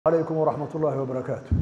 عليكم ورحمة الله وبركاته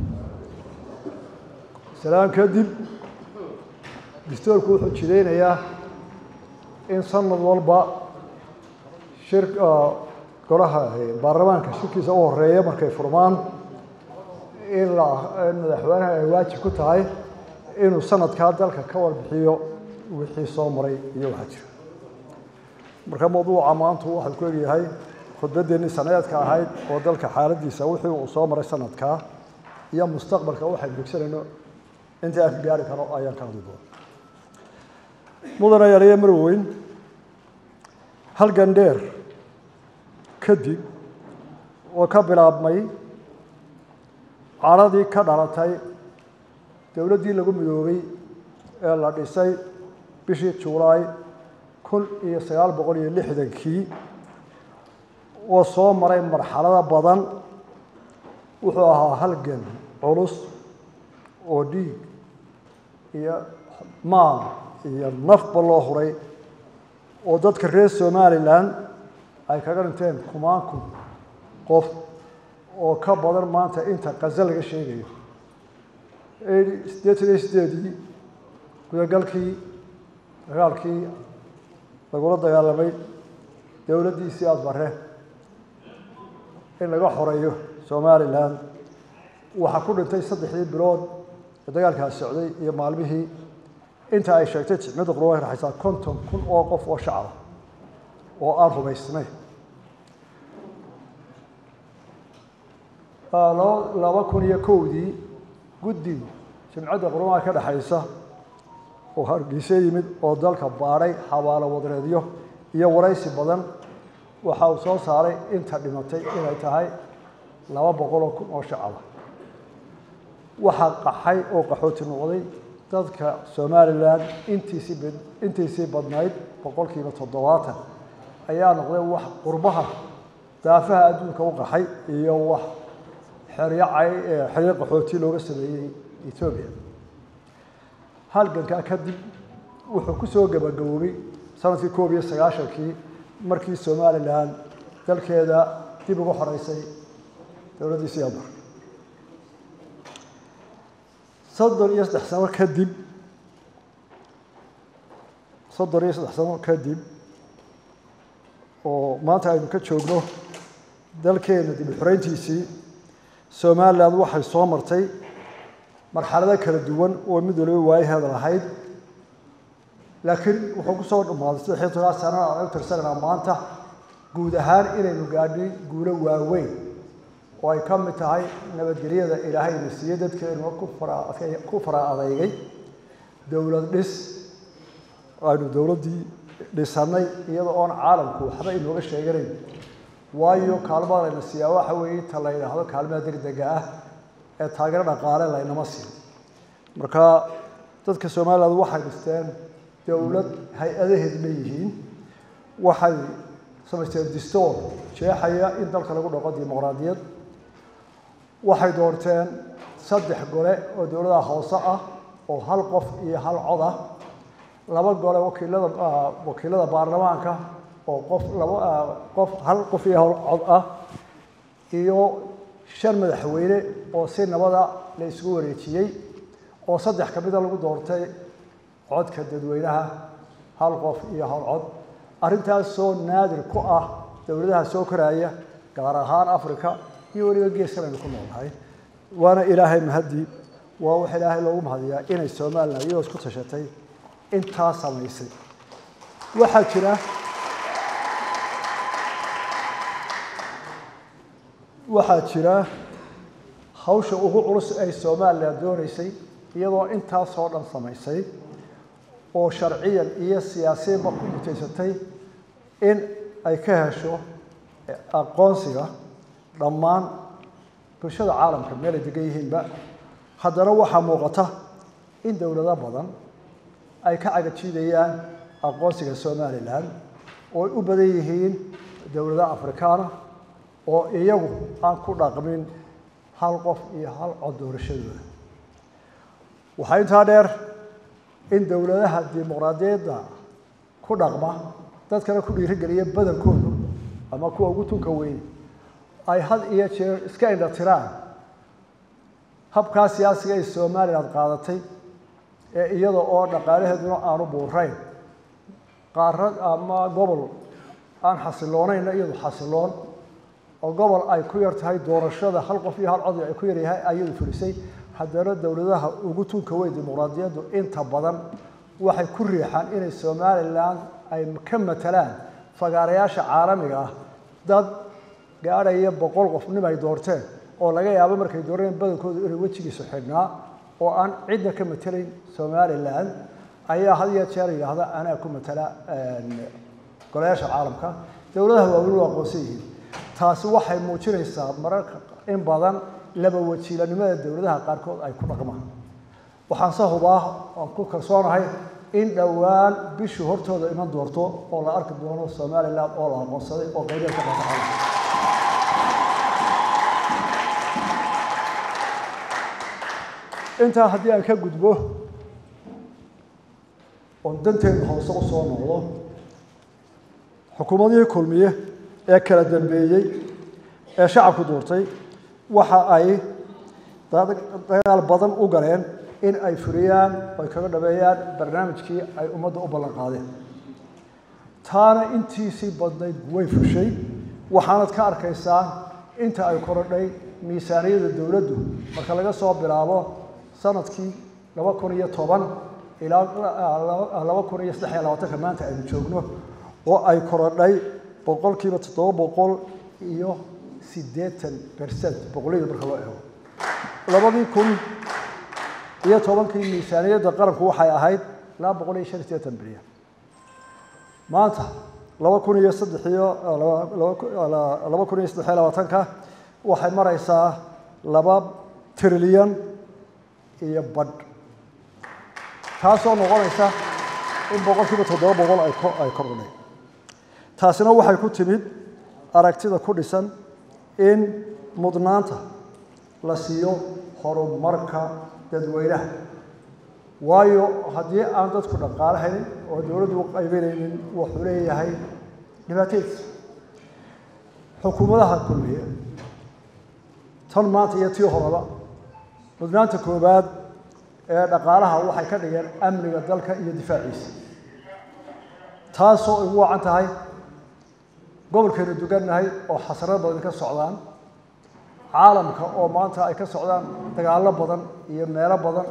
سلام kadib dastuurku wuxuu jideynayaa in sanad walba shir golaha baarlamaanka shirkiisa u horeeya markay furmaan in la in madaxweynaha ay waajib ku tahay inuu sanadkaa dalka ka warbixiyo wixii soo maray iyo waxaa jira marka mawduuca maantu waxau ku egyahay khudbadeennii sanadeedka ahayd oo dalka xaaladiisa wixii uu soo maray sanadkaa iyo mustaqbalka waxaynu degsanayno intii aan ka gaari karo ayaan ka hadli doona mudana yareeye marweyn halgan dheer kadib oo ka bilaabmay caradii ka dhalatay dowladdii lagu midoobay ee la dhisay bishii juulaay kun iyo sagaal boqol iyo lixdankii oo soo maray marxalado badan wuxuu ahaa halgan culus oo dhiig iyo maal iyo nafba loo huray oo dadka reer somalilan ay kaga dhinteen kumaan kun qof oo ka badan maanta inta qaze laga sheegayo siddeetan iyo sideedii gudagalkii dagaalkii lagula dagaalamay dowladdiisii adbare in laga xoreeyo somalilan waxaa ku dhintay saddexdii bilood ee dagaalkaas socday iyo maalmihii inta ay sheegtay jicmada qurba ay raxaysaa konton kun oo qof oo shacaba oo aan rumaysnay laba kun iyo kowdii guddi jimcadda qurmaha ka dhexaysa oo hargeysa yimid oo dalka baadhay xabaalo wadareedyo iyo waraysi badan waxa uu soo saaray inta dhimatay inay tahay laba boqoloo kun oo shacaba waxaa qaxay oo qaxooti noqday dadka somalilan intiisii intiisii badnayd boqolkiiba toddobaatan ayaa noqday wax qurbaha daafaha adduunka u qaxay iyo wax xeryo cay xeryo qaxooti looga sameeyey etoobiya halgankaa kadib wuxuu ku soo gabagaboobay sanadkii koob iyo sagaashankii markii somalilan dalkeeda dib uga xoreysay dowladdii siyaabar soddon iyo saddex sano kadib soddon iyo saddex sano kadib oo maanta aynu ka joogno dalkeena dib u xoreyntiisii somalilan waxay soo martay marxalado kala duwan oo mid waliba waayaheeda lahayd laakiin wuxuu ku soo dhammaaday saddex iyo toban sanana aan u tirsananaa maanta guud ahaan inaynu gaadhay guulo waaweyn oo ay ka mid tahay nabadgelyada ilaahayna siiye dadkeenu ku fara adeygay dowlad dhis aynu dowladdii dhisannay iyada oon caalamku waxba inooga sheeganayn waayo kaalmada layna siiyaa waxa weeye ta la yidhaahdo kaalmada degdega ah ee taageero dhaqaale laynama siin marka dadka somaliland waxay dhisteen dowlad hay-adaheed leeyihiin waxay samaysteen distoor jeexaya in dalka lagu dhaqo dimuqraadiyad waxay doorteen saddex gole oo dowladaha hoose ah oo hal qof iyo hal cod ah laba gole wakiilada wakiilada baarlamaanka oo qof laba qof hal qof iyo hal cod ah iyo shan madaxweyne oo si nabada la isugu wareejiyey oo saddex ka mida lagu doortay codka dadweynaha hal qof iyo hal cod arrintaasoo naadir ku ah dowladaha soo koraya gaar ahaan africa iyo weliba geeskan aynu ku noolnahay waana ilaahay mahadii waa wax ilaahay loogu mahadiyaa inay somalilan iyadoo isku tashatay intaa samaysay waxaa jira waxaa jira hawsha ugu culus ay somalilan doonaysay iyadoo intaasoo dhan samaysay oo sharciyan iyo siyaasiyanba ku mutaysatay in ay ka hesho aqoonsiga dhammaan bulshada caalamka meel ay degan yihiinba haddana waxaa muuqata in dowlado badan ay ka cagajiidayaan aqoonsiga somalilan oo ay u badan yihiin dowladaha afrikaana oo iyagu aan ku dhaqmin hal qof iyo hal cod doorashadooda waxaa intaa dheer in dowladaha dimuqraadiyadda ku dhaqma dadkana ku dhiirigeliya badankoodu ama kuwa ugu tunka weyn ay had iyo jeer iska indha tiraan habkaa siyaasiga ay somalilan qaadatay ee iyada oo dhaqaalaheeduna aanu buurayn qaarad ama gobol aan xasiloonayna iyadu xasiloon oo gobol ay ku yar tahay doorashada hal qof iyo hal cod ay ku yaryahay ayadu fulisay haddana dowladaha ugu tunka weyn dimuqraadiyaddu inta badan waxay ku riixaan inay somalilan ay ka matalaan fagaarayaasha caalamiga ah dad gaadhaya boqol qof nim ay doorteen oo laga yaabo markay dooreen badankoodu inay wejigiisu xidhnaa oo aan cidna ka matelayn somalilan ayaa had iyo jeer yidhaahda anaa ku matala golayaasha caalamka dowladaha waaweyn waa aqoonsan yihiin taasi waxay muujinaysaa mararka in badan laba wajiilanimada dowladaha qaarkood ay ku dhaqmaan waxaan se hubaa aan ku kalsoonahay in dhowaan bishii hortooda iman doorto oo la arki doono somalilan oo la aqoonsaday oo qaybeed ka qaata caalamka intaa haddii aan ka gudbo oon danteedu hoose u soo noqdo xukuumadihii kulmiye ee kala dambeeyey ee shacabku duurtay waxa ay dagaal badan u galeen in ay furiyaan oy kaga dhabeeyaan barnaamijkii ay ummadda u ballan qaadeen taana intiisii badnayd way fushay waxaanad ka arkaysaa inta ay korodhay miisaaniyada dowladdu marka laga soo bilaabo sanadkii laba kun iyo toban ilaa laba kun iyo saddex iyo labaatanka maanta aynu joogno oo ay korodhay boqolkiiba toddoba boqol iyo siddeetan percent boqolliyada marka loo eego labadii kun iyo tobankii miisaaniyadda qaranku waxay ahayd laba boqol iyo shan iyo siddeetan bilyan maanta laba kun iyo saddex iyo laba kun iyo saddex iyo labaatanka waxay maraysaa laba trilyan iyo badh taasoo noqonaysa in boqolkiiba toddoba boqol ay ay kordhay taasina waxay ku timid aragtida ku dhisan in mudnaanta la siiyo horumarka dadweynaha waayo haddii aan dadku dhaqaale haynin oo dowladdu u qaybinaynin wuxuu leeyahay dhibaatadiisa xukuumadaha kulmiye tan maanta iyo tii horeba mudnaanta koowaad ee dhaqaalaha waxay ka dhigeen amniga dalka iyo difaaciisa taasoo ay ugu wacan tahay gobolkaynu dugannahay oo xasarad badan ka socdaan caalamka oo maanta ay ka socdaan dagaallo badan iyo meelo badan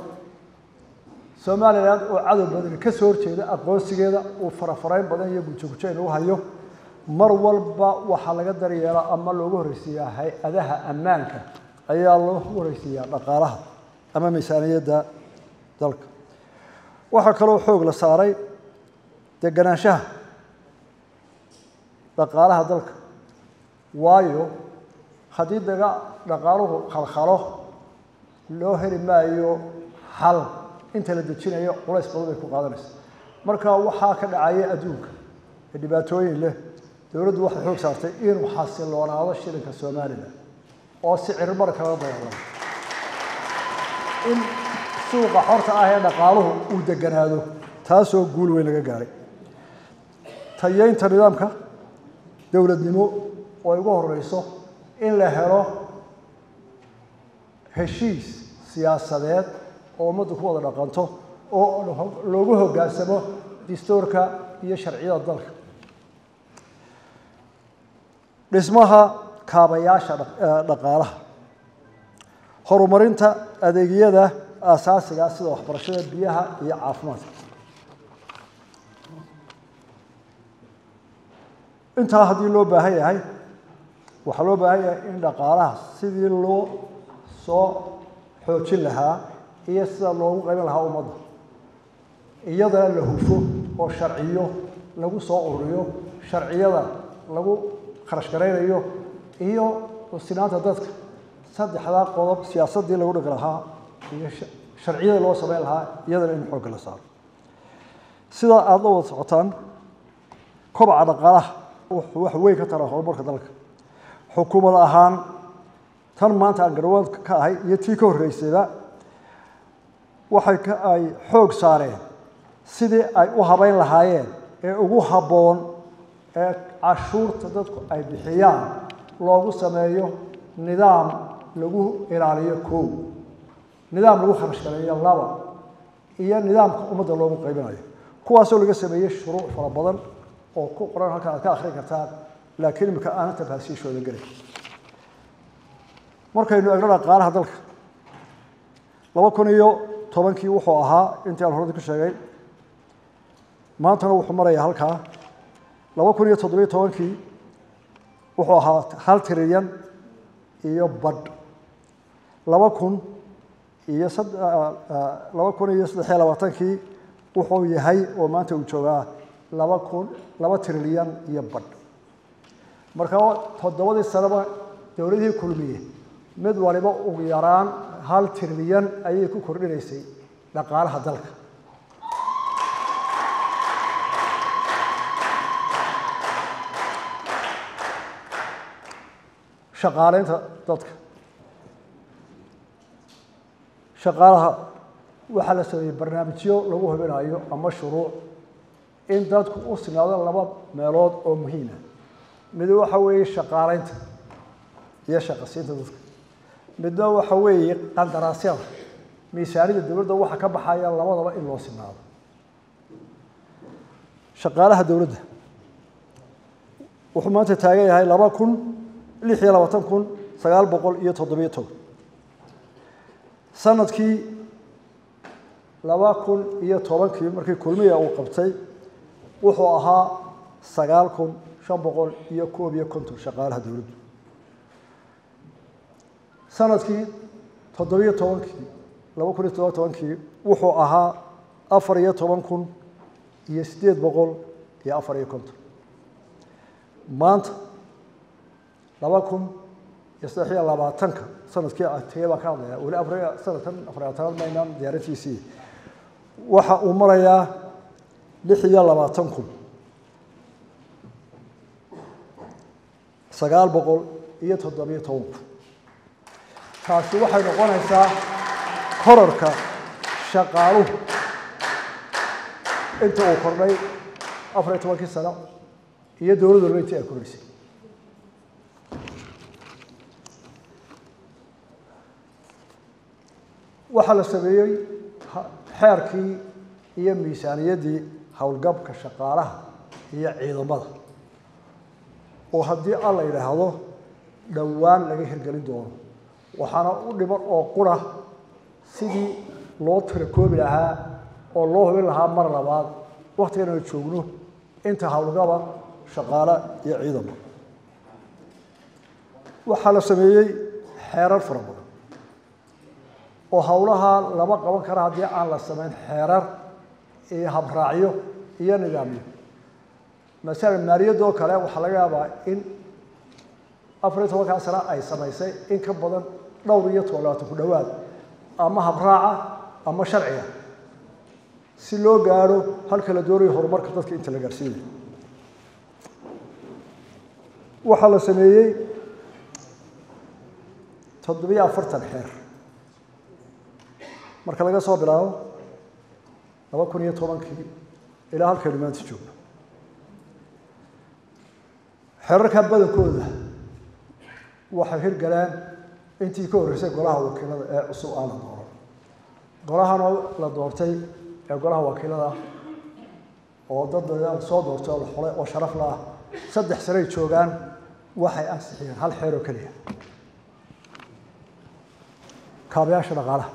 somalilan oo cadow badan ka soo horjeeda aqoonsigeeda uu farafarayn badan iyo gujogujo inuu hayo mar walba waxaa laga daryeelaa ama loogu horreysiiyaa hay-adaha ammaanka ayaa loogu horreysiiyaa dhaqaalaha ama miisaaniyadda dalka waxaa kaloo xoog la saaray deganaanshaha dhaqaalaha dalka waayo haddii daga dhaqaaluhu khalkhalo loo heli maayo xal inta la dejinayo culays badan bay ku qaadanaysa marka waxaa ka dhacaya adduunka ee dhibaatooyin leh dowladdu waxay xoog saartay inuu xasiloonaado shilinka somalilan oo si cirmar kala dayacdo in suuqa xorta ah ee dhaqaaluhu uu deganaado taasoo guul weyn laga gaaray tayeynta nidaamka dowladnimo oo ay ugu horeyso in la helo heshiis siyaasadeed oo ummaddu ku wada dhaqanto oo loogu hoggaansamo dastuurka iyo sharciyada dalka dhismaha kaabayaasha dhaqaalaha horumarinta adeegyada aasaasiga sida waxbarashada biyaha iyo caafimaadka intaa haddii loo baahan yahay waxaa loo baahan yahay in dhaqaalaha sidii loo soo xoojin lahaa iyo sida loogu qaybin lahaa ummadda iyadana la hufo oo sharciyo lagu soo ururiyo sharciyada lagu kharash garaynayo iyo sinaanta dadka saddexdaa qodob siyaasaddii lagu dhigi lahaa iyo sharciyada loo samayn lahaa iyadana in xoogga la saaro sidaa aada la wada socotaan kobaca dhaqaalaha wuxuu wax weyn ka taraa horumarka dalka xukuumad ahaan tan maanta aan garwaanka ka ahay iyo tii ka horreysayba waxay ka ay xoog saareen sidii ay u habayn lahaayeen ee ugu habboon ee cashuurta dadku ay bixiyaan loogu sameeyo nidaam lagu ilaaliyo kow nidaam lagu kharash galeeyo laba iyo nidaamka ummadda loogu qaybinayo kuwaasoo laga sameeyey shuruuc fara badan oo ku qoran halkan aad ka akhrin kartaan laakiin imika aanan tafaasiishooda gelin markaynu egno dhaqaalaha dalka laba kun iyo tobankii wuxuu ahaa intii aan horada ku sheegay maantana wuxuu marayaa halkaa laba kun iyo toddobiyo tobankii wuxuu ahaa hal trilyan iyo badh laba kun iyo laba kun iyo saddex iyo labaatankii wuxuu yahay oo maanta uu joogaa laba kun laba trilyan iyo badh marka toddobadii sanaba dowladihii kulmiye mid waliba ugu yaraan hal trilyan ayay ku kordhinaysay dhaqaalaha dalka shaqaaleynta dadka shaqaalaha waxaa la sameeyey barnaamijyo lagu hubinayo ama shuruuc in dadku u sinaado laba meelood oo muhiima mid waxa weeye shaqaaleynta iyo shaqasiinta dadka midna waxa weeye qandaraasyada miisaanida dowladda waxa ka baxaya labadaba in loo sinaado shaqaalaha dowladda wuxuu maanta taagan yahay laba kun lix iyo labaatan kun sagaal boqol iyo toddobiyo toban sanadkii laba kun iyo tobankii markii kulmiya uu qabtay wuxuu ahaa sagaal kun shan boqol iyo koob iyo konton shaqaalaha dowladdu sanadkii toddobiyo tobankii laba kun iyo toddoba tobankii wuxuu ahaa afar iyo toban kun iyo siddeed boqol iyo afar iyo konton maanta laba kun iyo saddex iyo labaatanka sanadkii ateye baan ka hadlaya weli afar sanadkan afar labaatanaad maynaan diyaarintiisii waxa uu marayaa lix iyo labaatan kun sagaal boqol iyo toddobiyo toban kun taasi waxay noqonaysaa korarka shaqaaluhu inta uu kordhay afar iyo tobankii sano iyo dowlad walba intii ay kordhisay waxaa la sameeyey xeerkii iyo miisaaniyaddii howlgabka shaqaalaha iyo ciidamada oo haddii al la yidhaahdo dhowaan laga hirgelin doono waxaana u dhiman oo qura sidii loo tirakoobi lahaa oo loo hubin lahaa mar labaad waktigan aynu joogno inta howlgaba shaqaale iyo ciidamo waxaa la sameeyey xeerar fara badan oo howlaha lama qaban kara haddii aan la samayn xeerar iyo habraacyo iyo nidaamyo masalan maaliyadoo kale waxaa laga yaabaa in afar iyo tobankaa sano ay samaysay in ka badan dhowr iyo toban labaatan ku dhowaad ama habraaca ama sharciga si loo gaadho halka la doonayo horumarka dadka inta la gaarsiinayo waxaa la sameeyey toddobiyo afartan xeer marka laga soo bilaabo laba kun iyo tobankii ilaa halkaynu maanta joogno xerarka badankooda waxay hirgaleen intii ka horreysay golaha wakiilada ee cusub aan la dooran golahanoo la doortay ee golaha wakiilada oo dad dadaan soo doortay oo la xolay oo sharaf la ah saddex sanay joogaan waxay ansixiyeen hal xeer oo keliya kaabayaasha dhaqaalaha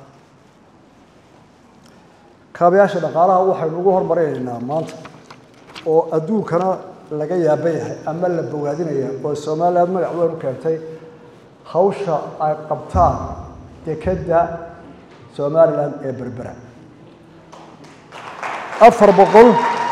kaabayaasha dhaqaalaha waxaynu ugu hormarinaynaa maanta oo adduunkana laga yaaban yahay ama la bogaadinaya oo somaliland magac weyn u keentay hawsha ay qabtaan dekedda somaliland ee berbera afar boqol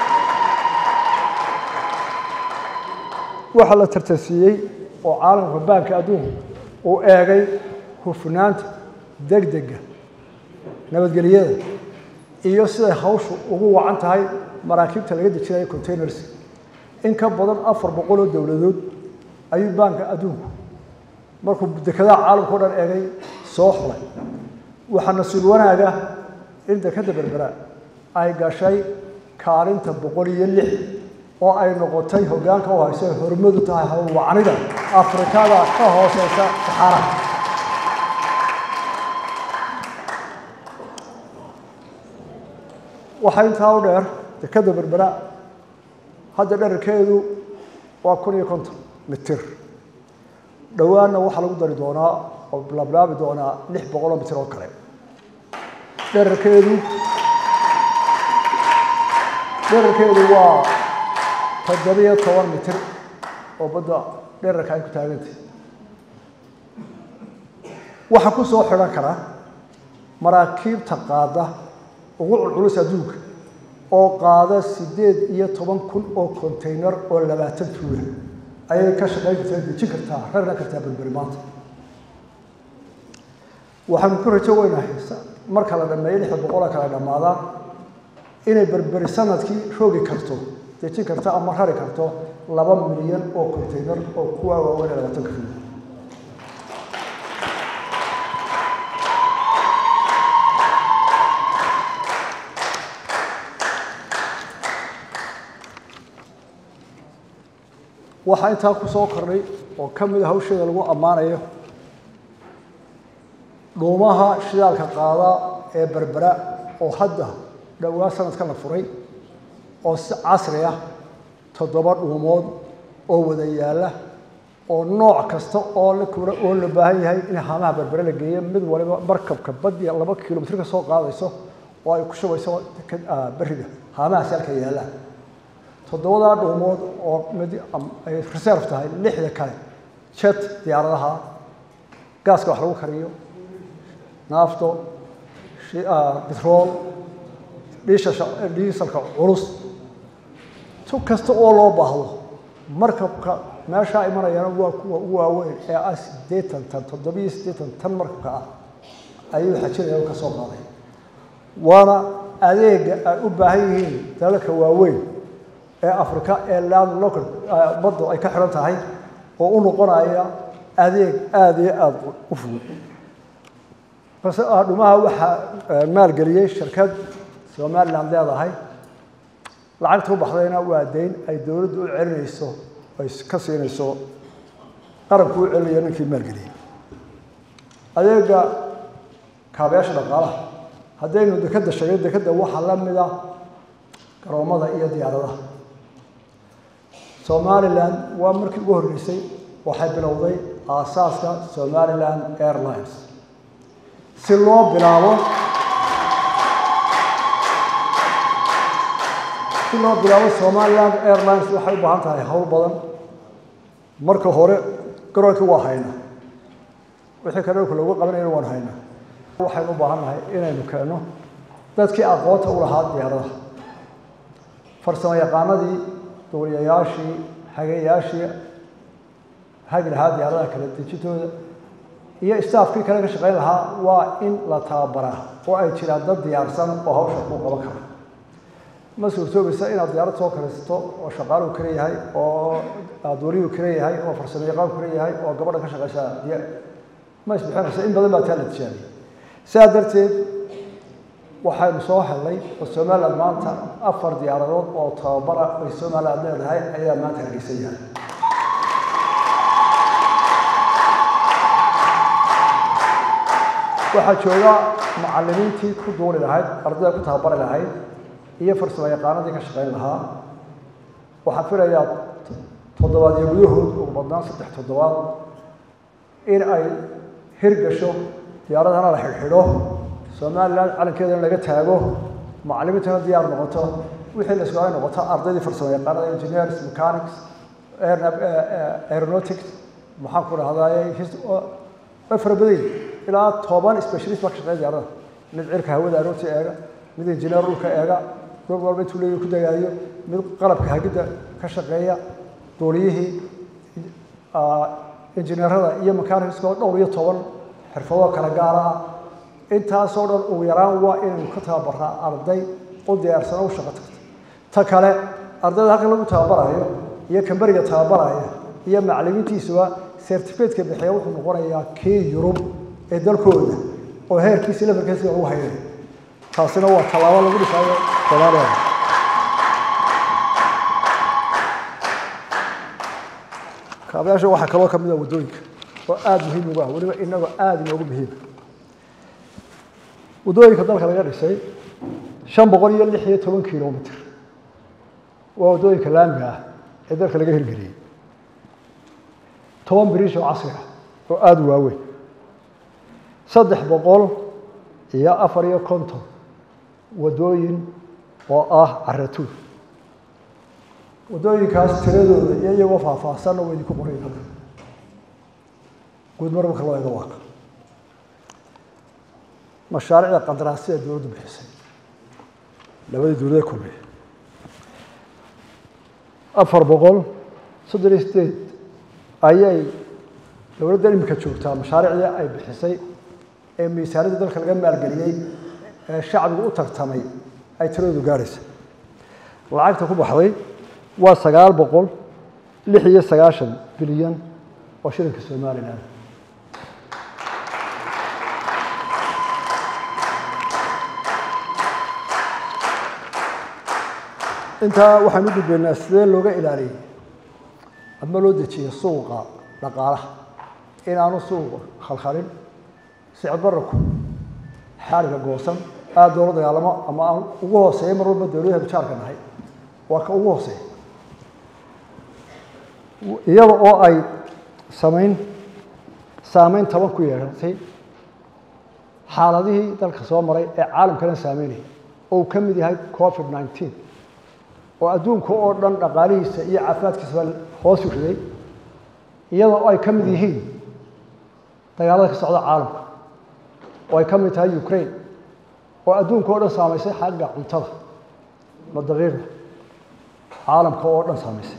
waxaa la tartansiiyey oo caalamka baanka adduunku uu eegay hufnaanta degdega nabadgelyada iyo siday hawshu ugu wacan tahay maraakiibta laga dejinayo containers in ka badan afar boqol oo dowladood ayuu baanka adduunku markuu dekedaha caalamka o dhan eegay soo xulay waxaa nasiib wanaaga in dekeda berbera ay gashay kaalinta boqol iyo lix oo ay noqotay hoggaanka u hayso ay hormadu tahay hawlwacanida afrikada ka hooseysa saxaara waxaa intaa u dheer dekadda berbera hadda dherarkeedu waa kun iyo konton mitir dhowaanna waxaa lagu dari doonaa oo lablaabi doonaa lix boqoloo mitir oo kale dherarkeedu dherarkeedu waa toddobiyo toban mitir oo badda dherarka ay ku taagantay waxaa ku soo xidhan kara maraakiibta qaada ugu culculus adduunka oo qaada siddeed iyo toban kun oo container oo labaatan tuula ayay ka shaqayn kartaa dejin kartaa rarna kartaa berberi maanta waxaanu ku rajo weynahay marka la dhameeyo lixda boqola kala dhammaadaan inay berberi sanadkii roogi karto dejin karto ama rari karto laba milyan oo container oo kuwa waaweyn ee labaatanka tuula waxaa intaa ku soo kordhay oo ka mid a hawsheeda lagu ammaanayo dhuumaha shidaalka qaada ee berbera oo hadda dhowaa sanadkan la furay oo si casri ah toddoba dhuumood oo wada yaalla oo nooc kasta oo la kula oo la baahan yahay in haamaha berbere la geeyo mid waliba markabka baddiya laba kilomitr ka soo qaadayso oo ay ku shubayso beriga haamahaasi halka yaalla toddobadaa dhuumood oo mid ay reserve tahay lixda kale jet diyaaradaha gaaska wax lagu kariyo naafto bitrool dhiisha dhiisalka culus tu kasta oo loo baahdo markabka meeshaa imanayana waa kuwa ugu waaweyn ee ah siddeetan tan toddobiyo siddeetan tan markabka ah ayuu xajinaya oo ka soo qaaday waana adeega ay u baahan yihiin dalalka waaweyn ee africa ee land local baddu ay ka xiran tahay oo u noqonaya adeeg aada iyo aada u fudud balse dhumaha waxaa maalgeliyey shirkad somaliland leedahay lacagta u baxdayna waa deyn ay dowladdu u celinayso ay ka siinayso qaranku u celinayo ninkii maalgeliyey adeega kaabayaasha dhaqaalaha haddaynu dekadda sheegay dekadda waxaa la mida garoomada iyo diyaaradaha somaliland waa markii ugu horreysay waxay bilowday aasaaska somaliland airlines si loo bilaabo si loo bilaabo somaliland airlines waxay u baahan tahay hawl badan marka hore garoonkii waa hayna wixii kale dhulka loogu qabanayna waan hayna waxaynu u baahan nahay inaynu keenno dadkii aqoonta u lahaa diyaaradaha farsamo yaqaanadii duuliyayaashii hageyaashii hagi lahaa diyaaradaha kala dejintooda iyo staafkii kale ka shaqayn lahaa waa in la tababaraa oo ay jiraan dad diyaarsan oo hawsha kuu qaban kara ma suurtoobaysa inaad diyaarad soo karaysato oo shaqaaluhu kale yahay oo duuliyuu kale yahay oo farsamo yaqaanku kale yahay oo gabadha ka shaqaysa ma isbixinaysa in badan baa taa la tijaabiyey sidaa darteed waxaynu soo helnay oo somaliland maanta afar diyaaradood oo tababara ay somaliland leedahay ayaa maanta hargeysan yahay waxaa jooga macalimiintii ku duuli lahayd ardayda ku tababari lahayd iyo farsamo yaqaanadii ka shaqayn lahaa waxaan filayaa toddobaadyo gudahood ugu badnaan saddex toddobaad in ay hirgasho diyaaradana la xidhxidho somaliland calankeedana laga taago macalimiintana diyaar noqoto wixii la isku ay noqoto ardaydii farsamo yaqaanada engineers mechanics aeronautics maxaan ku dhahdaye way fara badan ilaa toban specialist baa ka shaqeeya diyaarada mid cirka hawada aroorta eega mid engineer dhulka eega dul walba intuu leeyahy ku dagaayo mid qalabka hagidda ka shaqeeya duuliyihii injineerada iyo mechanicska oo dhowr iyo toban xirfadoo kala gaara ah intaasoo dhan ugu yaraan waa inaynu ka tababaraa arday u diyaarsano u shaqo tagta ta kale ardayda halkan lagu tababarayo iyo kamberiga tababaraya iyo macalimiintiisuba certificateka bixiya wuxuu noqonayaa kii yurub ee dalkooda oo heerkiisi levelkiisi lagu hayay taasina waa tallaabo lagu dhisaayo soomaaliya kaabayaasha waxaa kaloo ka mid a waddooyinka oo aada muhiim ugu ah weliba inagoo aada inoogu muhiima waddooyinka dalka laga dhisay shan boqol iyo lix iyo toban kilomitr waa waddooyinka laamiga ah ee dalka laga hirgeliyey toban biriish oo casri ah oo aada u waaweyn saddex boqol iyo afar iyo konton waddooyin oo ah caratuur waddooyinkaas tiradooda iyo iyagoo faahfaahsanna waa idinku qoray halka guud mar marka loo eego waaka mashaariicda qandaraasyada dowladdu bixisay labadii dowlada kulmiye afar boqol soddon iyo sideed ayay dowladda imika joogtaa mashaariicdii ay bixisay ee miisaanadii dalka laga maalgeliyey ee shacbigu u tartamay ay tiradoodu gaadhaysa lacagta ku baxday waa sagaal boqol lix iyo sagaashan bilyan oo shilinka somalilan intaa waxaan u gudbaynaa sidee looga ilaaliyey ama loo dejiyey suuqa dhaqaalaha inaanu suuqa khalkhalin sicir bararku xaaliga goosan aada loola dagaalamo ama aan ugu hooseeya mar walba dowladaha bijaarka nahay waa ka ugu hooseeya iyada oo ay samayn saameyn taban ku yeehatay xaaladihii dalka soo maray ee caalamkana saameynayay oo uu ka mid yahay covid nineteen oo adduunka oo dhan dhaqaalihiisa iyo caafimaadkiisaba hoos u riday iyadoo ay ka mid yihiin dagaalada ka socda caalamka oo ay ka mid tahay ukraine oo adduunka oo dhan saamaysay xagga cuntada ma daqiiqda caalamka oo dhan saamaysay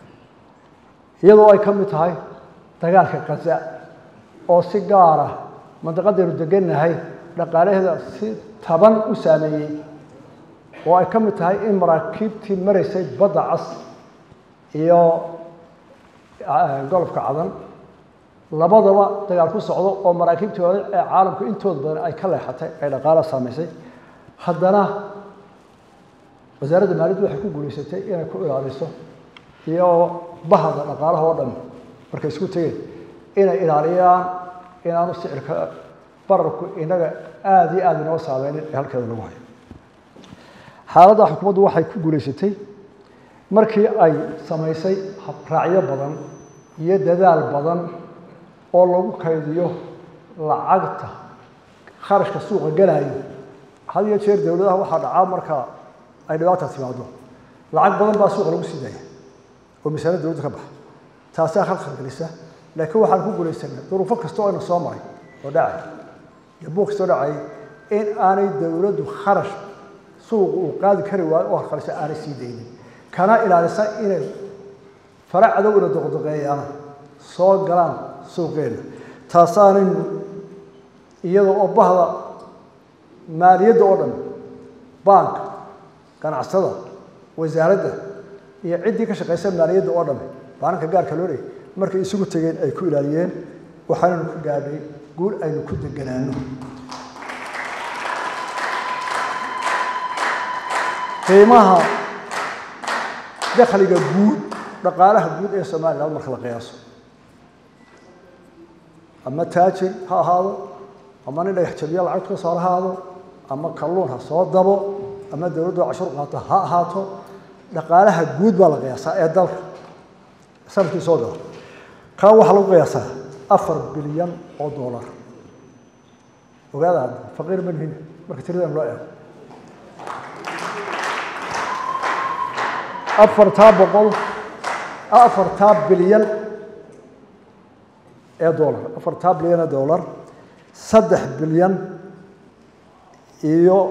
iyadoo ay ka mid tahay dagaalka kaza oo si gaara mandaqadaynu degannahay dhaqaalaheeda si taban u saameeyey oo ay ka mid tahay in maraakiibtii maraysay badda cas iyo golofka cadan labadaba dagaal ku socdo oo maraakiibtii hore ee caalamku intooda badan ay ka leexatay ay dhaqaalaha saamaysay haddana wasaaradda maaliyaddu waxay ku guulaysatay inay ku ilaaliso iyo bahda dhaqaalaha oo dhan markay isku tegeen inay ilaaliyaan inaanu sicirka bararku inaga aada iyo aada inoo saameynin ee halkeeda lagu hayo xaaladda xukuumaddu waxay ku guulaysatay markii ay samaysay raacyo badan iyo dadaal badan oo lagu kaydiyo lacagta kharashka suuqa galayo had iyo jeer dowladaha waxaa dhacaa marka ay dhibaata timaado lacag badan baa suuqa lagu sii daaya oo misaanada dowladda ka baxa taasaa khalkhal gelisa laakiin waxaan ku guulaysanay duruufo kasta oo ayna soo maray oo dhacay iyo buuq kastoo dhacay in aanay dowladdu kharash suuqa uu qaadi kari waayo oo harkalisa aanay sii daynin kana ilaalisa inay fara cadowna doqdoqeeyaan soo galaan suuqeenna taasaanaynu iyada oo bahda maaliyadda oo dhan baanka ganacsada wasaaradda iyo ciddii ka shaqaysa maaliyadda oo dhan baananka gaarka loo leeyay markay isugu tegeen ay ku ilaaliyeen waxaanaynu ku gaadhay guul aynu ku deganaano qiimaha dakhliga guud dhaqaalaha guud ee somaliland marka la qiyaaso ama taajir ha ahaado ama nin dhagax jabiya lacagtu ka soo ahaado ama kalluun ha soo dabo ama dowladdu cashur qaato ha ahaato dhaqaalaha guud baa la qiyaasaa ee dalka sanadkii soo gala kaa waxaa lagu qiyaasaa afar bilyan oo dollar ogaada hadda faqiir ma nihin marka tiradan loo eego afartaa boqol afartaa bilyan ee dollar afartaa bilyan ee dollar saddex bilyan iyo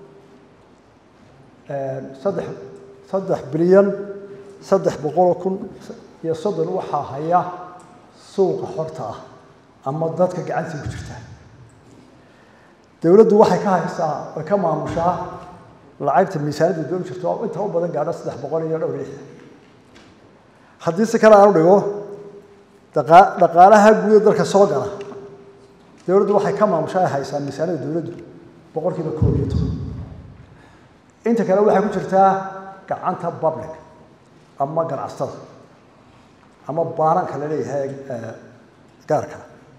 saddex saddex bilyan saddex boqoloo kun iyo soddon waxaa haya suuqa xorta ah ama dadka gacantii ku jirta dowladdu waxay ka haysaa way ka maamushaa lacagta miisaanadda doon jirto oo inta u badan gaadho saddex boqol iyo dhowr lixdan haddii si kale aan u dhigo daqa- dhaqaalaha guud ee dalka soo gala dowladdu waxay ka maamushaa ay haysaa miisaanada dowladdu boqolkiiba koob iyo toban inta kale waxay ku jirtaa gacanta public ama ganacsatada ama baananka la leeyahay gaarka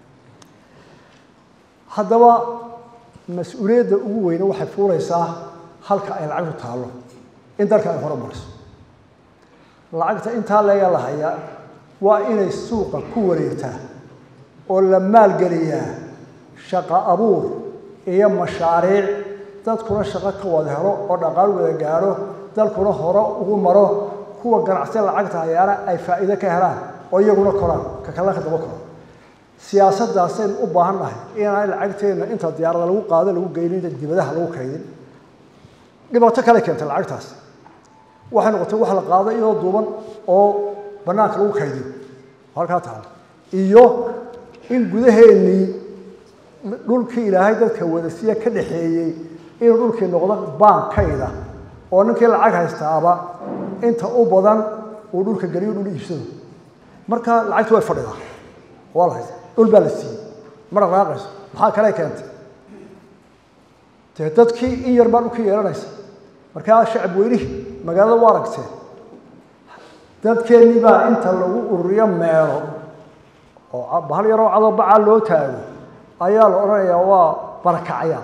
haddaba mas-uuliyadda ugu weyne waxay fuulaysaa halka ay lacagtu taallo in dalka ay hore mariso lacagta intaa leega la hayaa waa inay suuqa ku wareegtaa oo la maalgeliyaa shaqo abuur iyo mashaariic dadkuna shaqo ka wada helo oo dhaqaal wada gaadho dalkuna hore ugu maro kuwa ganacsiya lacagta hayaana ay faa'iido ka helaan oo iyaguna koraan ka kalena ka daba koro siyaasaddaasaynu u baahan nahay inaan lacagteenna inta diyaarada lagu qaado lagu geynin inta dibadaha lagu kaydin dhibaato kale keentay lacagtaas waxay noqotay wax la qaado iyadoo duuban oo bannaanka lagu kaydiyo halkaa taala iyo in gudaheennii dhulkii ilaahay dadka wadasiya ka dhaxeeyey inuu dhulkii noqdo baankayda oo ninkii lacag haystaaba inta u badan uu dhulka geliyo dhul iibsado marka lacagtu way fadhidaa waa la haysta dhul baa la siiyey ma dhaqaaqayso maxaa kale keentay dee dadkii in yar baa dhulkii yeelanaysa markaa shacab weynihii magaalada waa aragteen dadkeennii baa inta lagu ururiyo meelo oo bahal yaroo cadobacaa loo taago ayaa la odhanayaa waa barakacyaa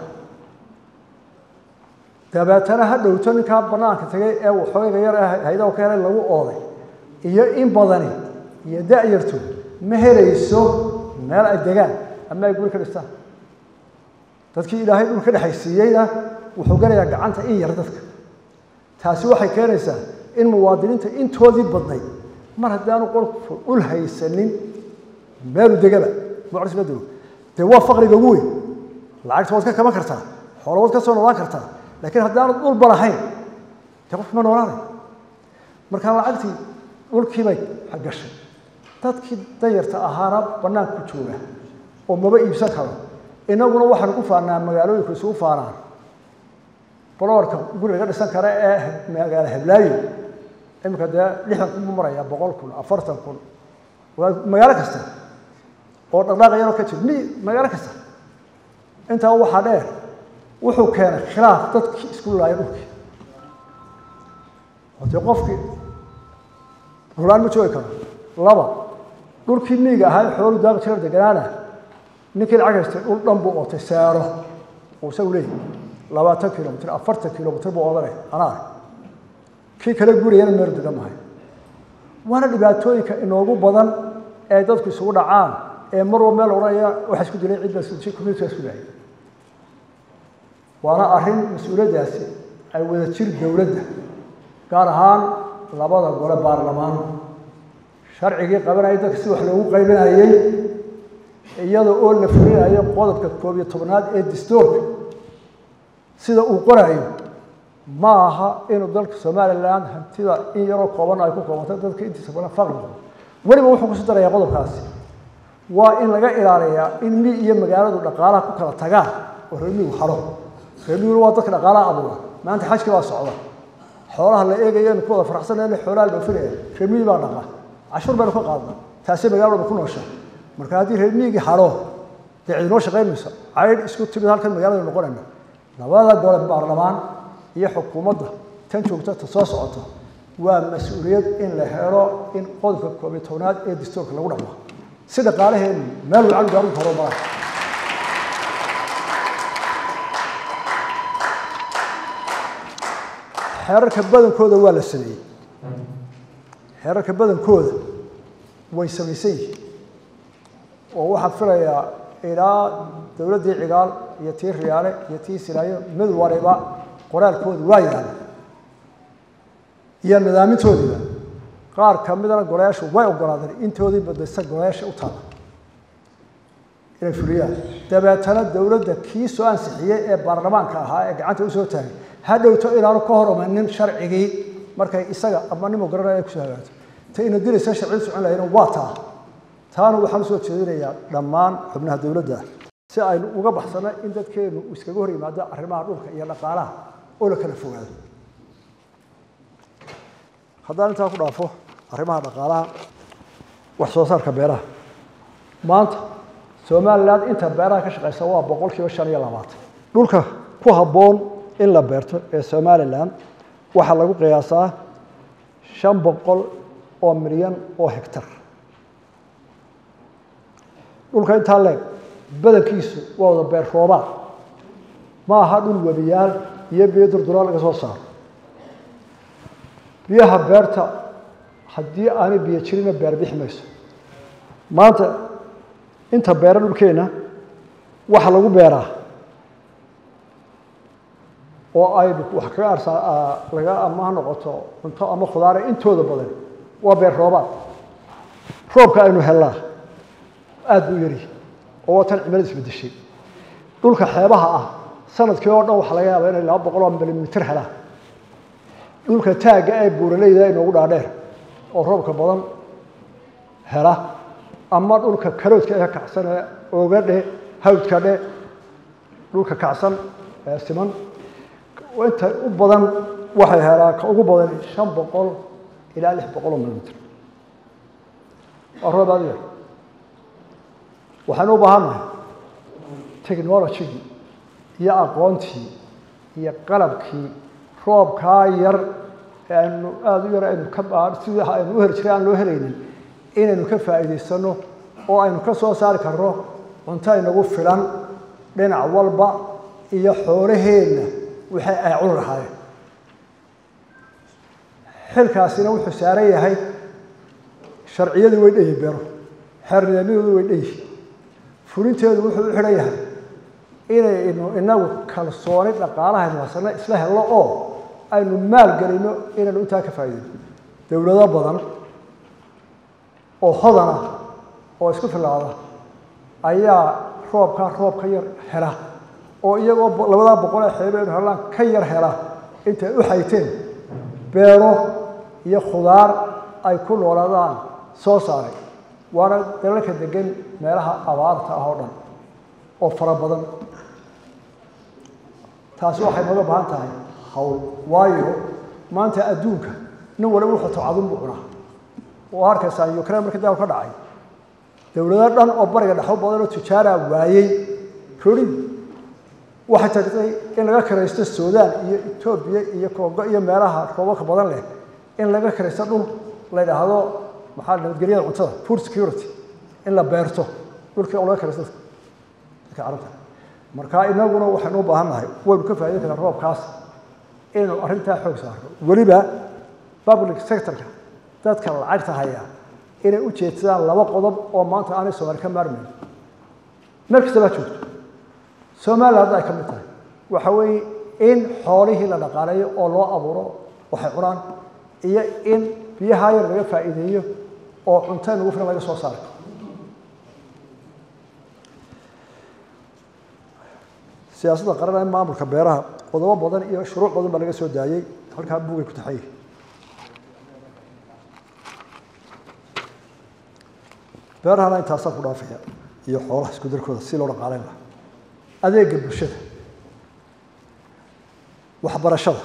dabeetana ha dhowto ninkaa banaanka tagay ee waxooga yar ee haydaha ka helay lagu ooday iyo in badani iyo da-yartu ma helayso meel ay degaan ama ay guri ka dhistaan dadkii ilaahay dhul ka dhexaysiiyeyna wuxuu galayaa gacanta in yar dadka taasi waxay keenaysaa in muwaadiniinta intoodii badnayd mar haddaanu qolku dhul haysanin meelu degaba mucrisbadelo dee waa faqriga ugu weyn lacagta waad ka kaban kartaa xoolo waad ka soo noolaan kartaa laakiin haddaanad dhulba lahayn dee qofki ma noolaanay markaa lacagtii dhulkiibay gashay dadkii danyarta ahaana bannaanka ku jooga oo maba iibsan karo innaguna waxaanu ku faanaa magaalooyinku isugu faanaan boloorka guri laga dhisan kara ee magaalo heblaayo iminka dee lixdan kun buu marayaa boqol kun afartan kun waa magaalo kasta oo dhaqdhaaqayaroo ka jiro mi magaalo kasta intaa waxaa dheer wuxuu keenay khilaaf dadkii isku laaya dhulkii oo dee qofkii rulaan ma joogi karo laba dhulkii miiga ahaa xoolu daaqi jira deganaana ninkii lacag haystay dhul dhan buu ootay saaro uu isagu leeyahy labaatan kilomitr afartan kilomitr buu odanay anaa kii kale guriyana meel degan mahay waana dhibaatooyinka inoogu badan ee dadku isugu dhacaan ee mar walba meel odhanaya waxa isku dilay cid baa community isku dilay waana arrin mas-uuliyaddaasi ay wada jir dowladda gaar ahaan labada gole baarlamaan sharcigii qabanayay dadka si wax loogu qaybinayey iyada oo la fulinayo qodobka koob iyo tobnaad ee dastuurka sida uu qorayo ma aha inuu dalka somalilan hantida in yaroo kooban ay ku koobantay dadka intiisa badan faqri noqdo weliba wuxuu kusi darayaa qodobkaasi waa in laga ilaaliyaa in mi iyo magaaladu dhaqaalaha ku kala tagaan oo reermigu haro reermiguna waa dadka dhaqaalaha abuura maanta xajkii baa socda xoolaha la eegaya inu ku wada faraxsanayna xoolaha la dhoofinaya reermigi baa dhaqa cashuur baynu ka qaadna taasay magaalada ku noosha marka haddii reermigii haro dee cidinoo shaqayn mayso caydh isku timid halkan magaalada noqonayna labada gole baarlamaan iyo xukuumadda tan joogta ta soo socota waa mas-uuliyad in la helo in qodobka koob iyo tobnaad ee dastuurka lagu dhaqmo si dhaqaalaheenu meel lacag gaarunka horumara xeerarka badankooda waa la sameeyey xeerarka badankooda way samaysan yihiin oo waxaan filayaa ilaa dowladdii cigaal iyo tii riyaale iyo tii silaayo mid waliba qoraalkooda waa yaala iyo nidaamintoodiiba qaar ka midana golayaashu way ogolaadeen intoodii badaysa golayaasha u taala inay fuliyaan dabeetana dowladda kii soo ansixiyey ee baarlamaanka ahaa ee gacanta usoo taagay ha dhowto inaanu ka hor imanin sharcigii markay isaga ama nimo garanaya ay kusoo hagaagto ta ina dilaysa sharciyadu socon lahayna waa taa taana waxaan usoo jeedinayaa dhammaan xubnaha dowladda si aynu uga baxsano in dadkeenu iskaga hor yimaado arrimaha dhulka iyo dhaqaalaha oo la kala fogaado haddaan intaa ku dhaafo arrimaha dhaqaalaha wax soo saarka beeraha maanta somalilan inta beeraha ka shaqeysa waa boqol kiiba shan iyo labaatan dhulka ku habboon in la beerto ee somalilan waxaa lagu qiyaasaa shan boqol oo milyan oo hectar dhulka intaa leeg badankiisu waa wada beer roobaad ma aha dhul webiyaal iyo biyo durdura laga soo saaro biyaha beerta haddii aanay biyo jirina beer bixi mayso maanta inta beera dhulkeenna waxa lagu beeraa oo ay wax kaga arsaa laga ama ha noqoto cunto ama khudaare intooda badan waa beer roobaad roobka aynu hellaa aada buu yari oo waa tan cimilada isbedeshay dhulka xeebaha ah sanadkii oo dhan waxaa laga yaabaa inay laba boqol oo milimitir helaan dhulka taagga ee buuraleyda inoogu dhaadheer oo roobka badan hela ama dhulka karoodka ee kacsan ee ooga dhe hawdka dhe dhulka kacsan ee siman inta u badan waxay helaan ka ugu badan shan boqol ilaa lix boqol oo milimitir waa roob aad yar waxaynu u baahannahay technologigii iyo aqoontii iyo qalabkii roobkaa yar ee aynu aada u yar aynu ka sidii aynu u heli jiray aan loo helaynin inaynu ka faa'iidaysano oo aynu ka soo saari karno cunto inagu filan dhinac walba iyo xoolaheenna waxay ay cuni lahaayeen xilkaasina wuxuu saaran yahay sharciyadii way dheyi beero xeer nidaamyadoodu way dheyi fulinteedu wuxuu u xidhan yahay inaynu inagu kalsooni dhaqaalahaynu hasano isla helno oo aynu maal gelino inaynu intaa ka faa'iidayno dowlado badan oo hodana oo isku filaada ayaa roobkaa roob ka yar hela oo iyagoo labadaa boqol ee xeebe aynu helaan ka yar hela intay u xayteen beero iyo khudaar ay ku noolaadaan soo saaray waana dalalka degan meelaha abaarta ah oo dhan oo fara badan taasi waxay nooga baahan tahay hawl waayo maanta adduunka nin waliba wuxuu tocadun buu cunaa oo arkaysaan ukraine markii dagaal ka dhacay dowlado dhan oo bariga dhexo badan oo tujaara waayey rorid waxay tagtay in laga kiraysto suudaan iyo etoobiya iyo kongo iyo meelaha roobabka badan leh in laga kiraysto dhul la yidhaahdo maxaa nabadgelyada cuntada food security in la beerto dhulkii oo laga kiraysto dadka carabta marka inaguna waxaynu u baahan nahay waynu ka faa'idayn karnaa roobkaas inaynu arrintaa xoog saarno weliba public sectorka dadka lacagta haya inay u jeedsadaan laba qodob oo maanta aanay soomaali ka maarmayn meel kasta baa joogto somaliland hadda ay ka mid tahay waxa weeye in xoolihii la dhaqaaleeyo oo loo abuuro waxay cunaan iyo in biyaha yar laga faa'iideeyo oo cunto nagu filan laga soo saaro siyaasadda qaran ee maamulka beeraha qodobo badan iyo shuruuc badan baa laga soo daayey halkaa buugay ku taxay beerahana intaasaa ku dhaafaya iyo xoolaha isku darkooda si loo dhaqaaleyn laha adeega bulshada waxbarashada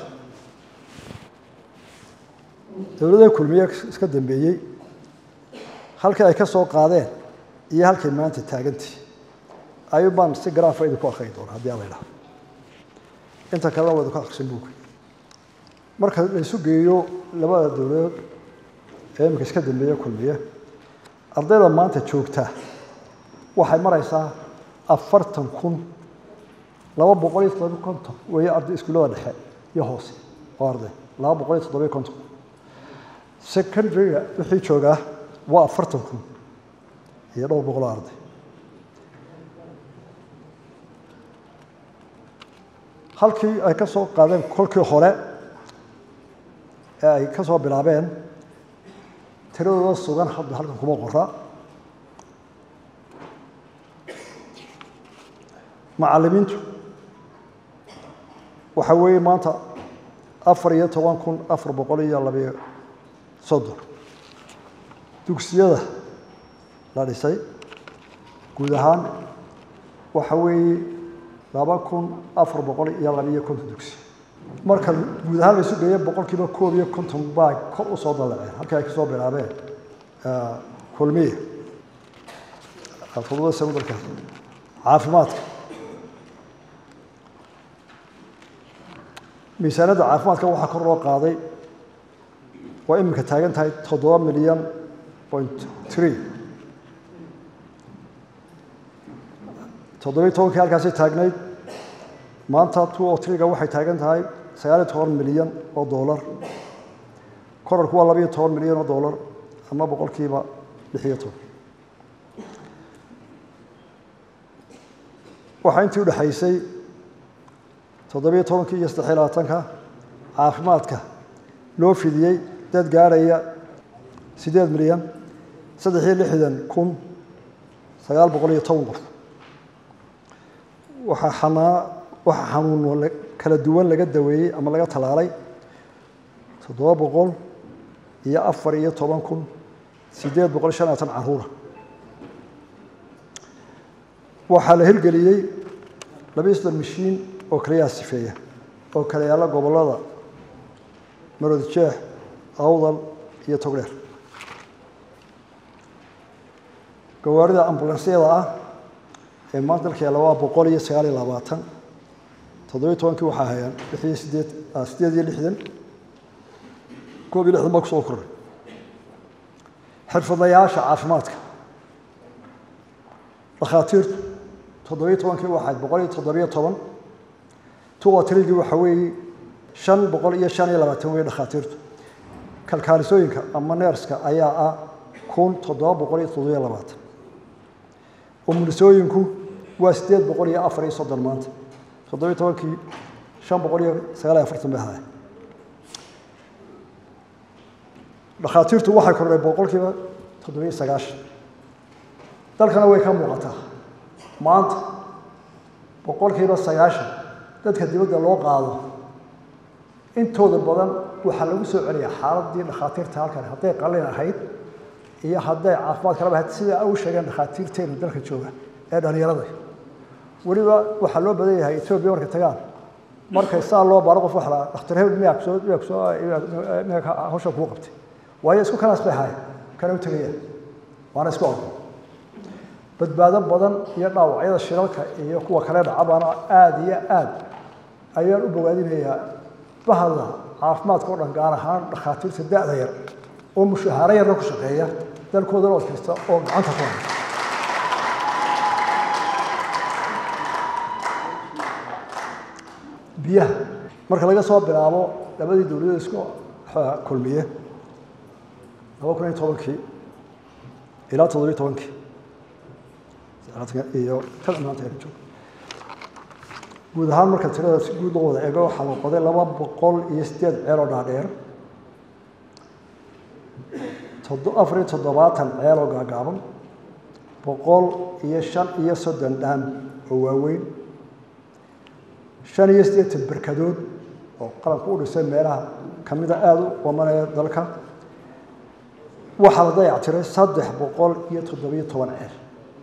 dowladda kulmiye iska dambeeyey halkii ay ka soo qaadeen iyo halkay maanta taagantii ayuu baan si garaafa idinku akriyi doona haddii ala idhaha inta kalena waa idinku akrisan buuga marka la isu geeyo labada dowladood ee iminka iska dambeeye kulmiye ardayda maanta joogtaa waxay maraysaa afartan kun laba boqol iyo toddobiy konton weeye arday iskuullada dhexe iyo hoose oo arday laba boqol iyo toddobiy konton secondaryga wixii joogaa waa afartan kun iyo dhowr boqol oo arday halkii ay ka soo qaadeen kolkii hore ee ay ka soo bilaabeen tiradooda sugan hadda halkan kuma qora macallimiintu waxa weeye maanta afar iyo toban kun afar boqol iyo labayo soddon dugsiyada la dhisay guud ahaan waxa weeye laba kun afar boqol iyo labiyo konton dugsi marka guud ahaan la isu geeyo boqol kiiba koob iyo konton baa kor u soo dallaceen halkii ay ka soo bilaabeen kulmiya fududada sanadalka caafimaadka miisaanadda caafimaadka waxaa kor loo qaaday waa iminka taagan tahay toddoba milyan point tree toddobiyo tobankii halkaasay taagnayd maanta two o triga waxay taagan tahay sagaaliyo toban milyan oo dollar korarku waa labayo toban milyan oo dollar ama boqolkiiba lix iyo toban waxaa intii udhexaysay toddobiyo tobankii iyo saddexiyo labaatanka caafimaadka loo fidiyey dad gaadhaya siddeed milyan saddex iyo lixdan kun sagaal boqol iyo toban qof waxaa xanaa waxaa xanuuno kala duwan laga daweeyey ama laga tallaalay toddoba boqol iyo afar iyo toban kun siddeed boqol iyo shan iyo labaatan caruura waxaa la hirgeliyey labiyo soddon mashiin oo kaliyaha sifeeya oo kala yaalla gobollada marodi jeex awdal iyo togdheer gawaarida ambulansyada ah ee maanta dalka yaalla waa boqol iyo sagaal iyo labaatan toddobiyo tobankii waxaa hayaan lix iyo sideed sideed iyo lixdan koob iyo lixdan baa kusoo koray xirfadlayaasha caafimaadka dhakhaatiirtu toddobiyo tobankii waxayd boqol iyo toddobiyo toban tuwa tirigii waxa weeye shan boqol iyo shan iyo labaatan wey dhakhaatiirtu kalkaalisooyinka ama neerska ayaa ah kun toddoba boqol iyo toddobiyo labaatan umulisooyinku waa siddeed boqol iyo afar iyo soddon maanta toddobiyo tobankii shan boqol iyo sagaal iyo afartan bay ahaay dhakhaatiirtu waxay kordhay boqolkiiba toddobiyo sagaashan dalkana way ka muuqataa maanta boqolkiiba sagaashan dadka dibadda loo qaado intooda badan waxaa lagu soo celiyaa xaaladii dhakhaatiirta halkan hadday qalin ahayd iyo hadday caafimaad kalaba ahayd sida u sheegeen dhakhaatiirteenu dalka jooga ee dhalinyarada weliba waxaa loo badan yahay etoobiya markay tagaan markay saa loo baaro qof waxla dhakhtar hebel miyaa kusoo miyaa kusoo miyaa hawsha kuu qabtay waayo isku kanaas bay ahaayeen kana u tegayaan waana isku ordo badbaado badan iyo dhaawacyada shilalka iyo kuwa kale dhacabaana aada iyo aad ayaan u bogaadinayaa bahda caafimaadka o dhan gaar ahaan dhakhaatiirta da-da yar oo mushahaaro yarna ku shaqeeya dalkoodana od kasta oo gacanta ku haya biyaha marka laga soo bilaabo labadii dowladood isku kulmiye laba kun iyo tobankii ilaa toddobiyo tobankii iyo kan maanta aynu joogno guud ahaan marka tirada si guud loo wada eego waxaa la qoday laba boqol iyo sideed ceel oo dhaadheer afar iyo toddobaatan ceel oo gaagaaban boqol iyo shan iyo soddon dhaan oo waaweyn shan iyo siddeetan berkadood oo qaranku u dhisay meelaha kamida aada u qamanaya dalka waxaa la dayactiray saddex boqol iyo toddobiyo toban ceel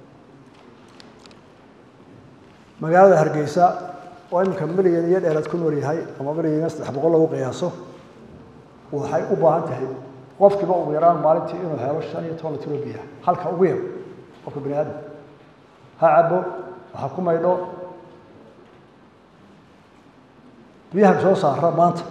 magaalada hargeysa oo iminka milyan iyo dheeraad ku nool yahay ama milyan iyo saddex boqol lagu qiyaaso waxay u baahan tahay qofkiiba ugu yaraan maalintii inuu helo shan iyo toban litro biya halka ugu yar qofka bani aadam ha cabo waxa ku maydho biyaha soo saara maanta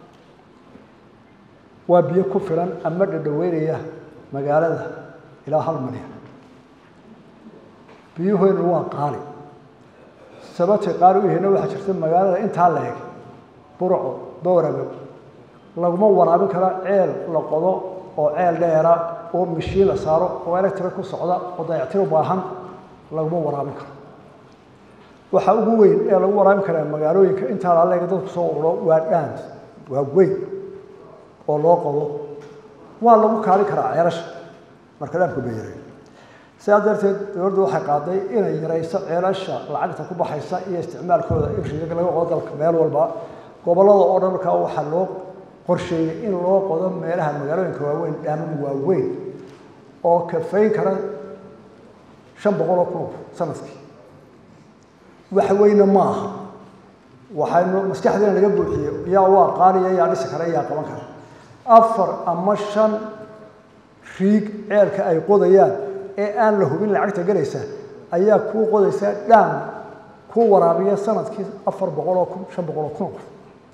waa biyo ku filan ama dhadhaweynaya magaalada ilaa hal milyan biyuheennu waa qaali sababtay qaali u yahayna waxaa jirta magaalada intaa la eg burco bowrago laguma waraabin karo ceel la qodo oo ceel dheera oo mashiin la saaro oo electric ku socda oo dayactir u baahan laguma waraabin karo waxaa ugu weyn ee lagu waraabin karaa magaalooyinka intaa la leega dadku soo ururo waa dhaan waa weyn oo loo qodo waa lagu kaali karaa ceelasha marka dhaamku bay yaray sidaa darteed dowladdu waxay qaaday inay yarayso ceelasha lacagta ku baxaysa iyo isticmaalkooda in riga laga qodo dalka meel walba gobollada oo dhan markaa waxaa loo qorsheeyey in loo qodo meelaha magaalooyinka waaweyn dhaamam waaweyn oo kafayn kara shan boqol oo kun sanadkii wax weyne ma aha waxaynu maskaxdeena laga buuxiyey yaa waa qaaliya yaa dhisi kara yaa qaban kara afar ama shan riig ceelka ay qodayaan ee aan la hubin lacagta gelaysa ayaa kuu qodaysa dhaam kuu waraabiya sanadkii afar boqol oo kun shan boqol oo kun qof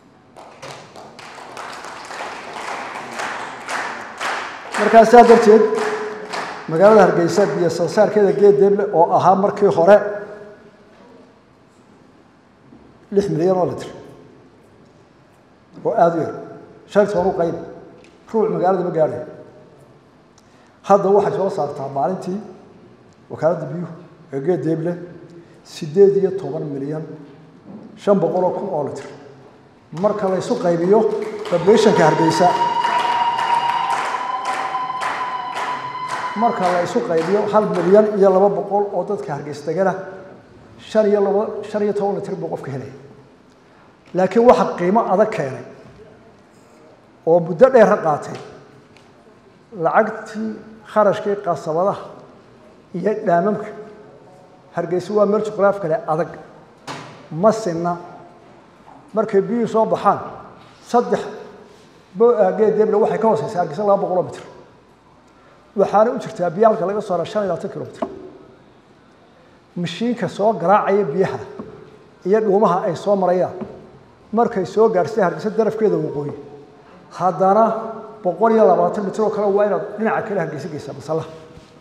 markaa saa darteed magaalada hargeysa biyo soo saarkeeda geed deeble oo ahaa markii hore lix milyan oo litr oo aada u yar shan toban u qayb ruuc magaalada ma gaadhay hadda waxay soo saartaa maalintii wakaaladda biyuhu ee geed deeble siddeed iyo toban milyan shan boqol oo kun oo litr marka la ysu qaybiyo populationka hargeysa marka la isu qaybiyo hal milyan iyo laba boqol oo dadka hargeysa degana shan iyo laba shan iyo toban litr buu qofka helaya laakiin waxa qiimo adag keenay oo muddo dheera qaatay lacagtii kharashkii qasabadaha iyo dhaamamka hargeysa waa meel juqraaf kale adag ma sinna markay biyuhu soo baxaan saddex geed deeble waxay ka hooseysaa hargeysa laba boqoloo mitr waxaana u jirtaa biyo halka laga sooraa shan iyo labaatan kilomitr mashiinka soo garaacaya biyaha iyo dhuumaha ay soo marayaan markay soo gaadhsay hargeysa darafkeeda waqooyi haddana boqol iyo labaatan mitr oo kale waa inaad dhinaca kale hargeysa geysaa masallaha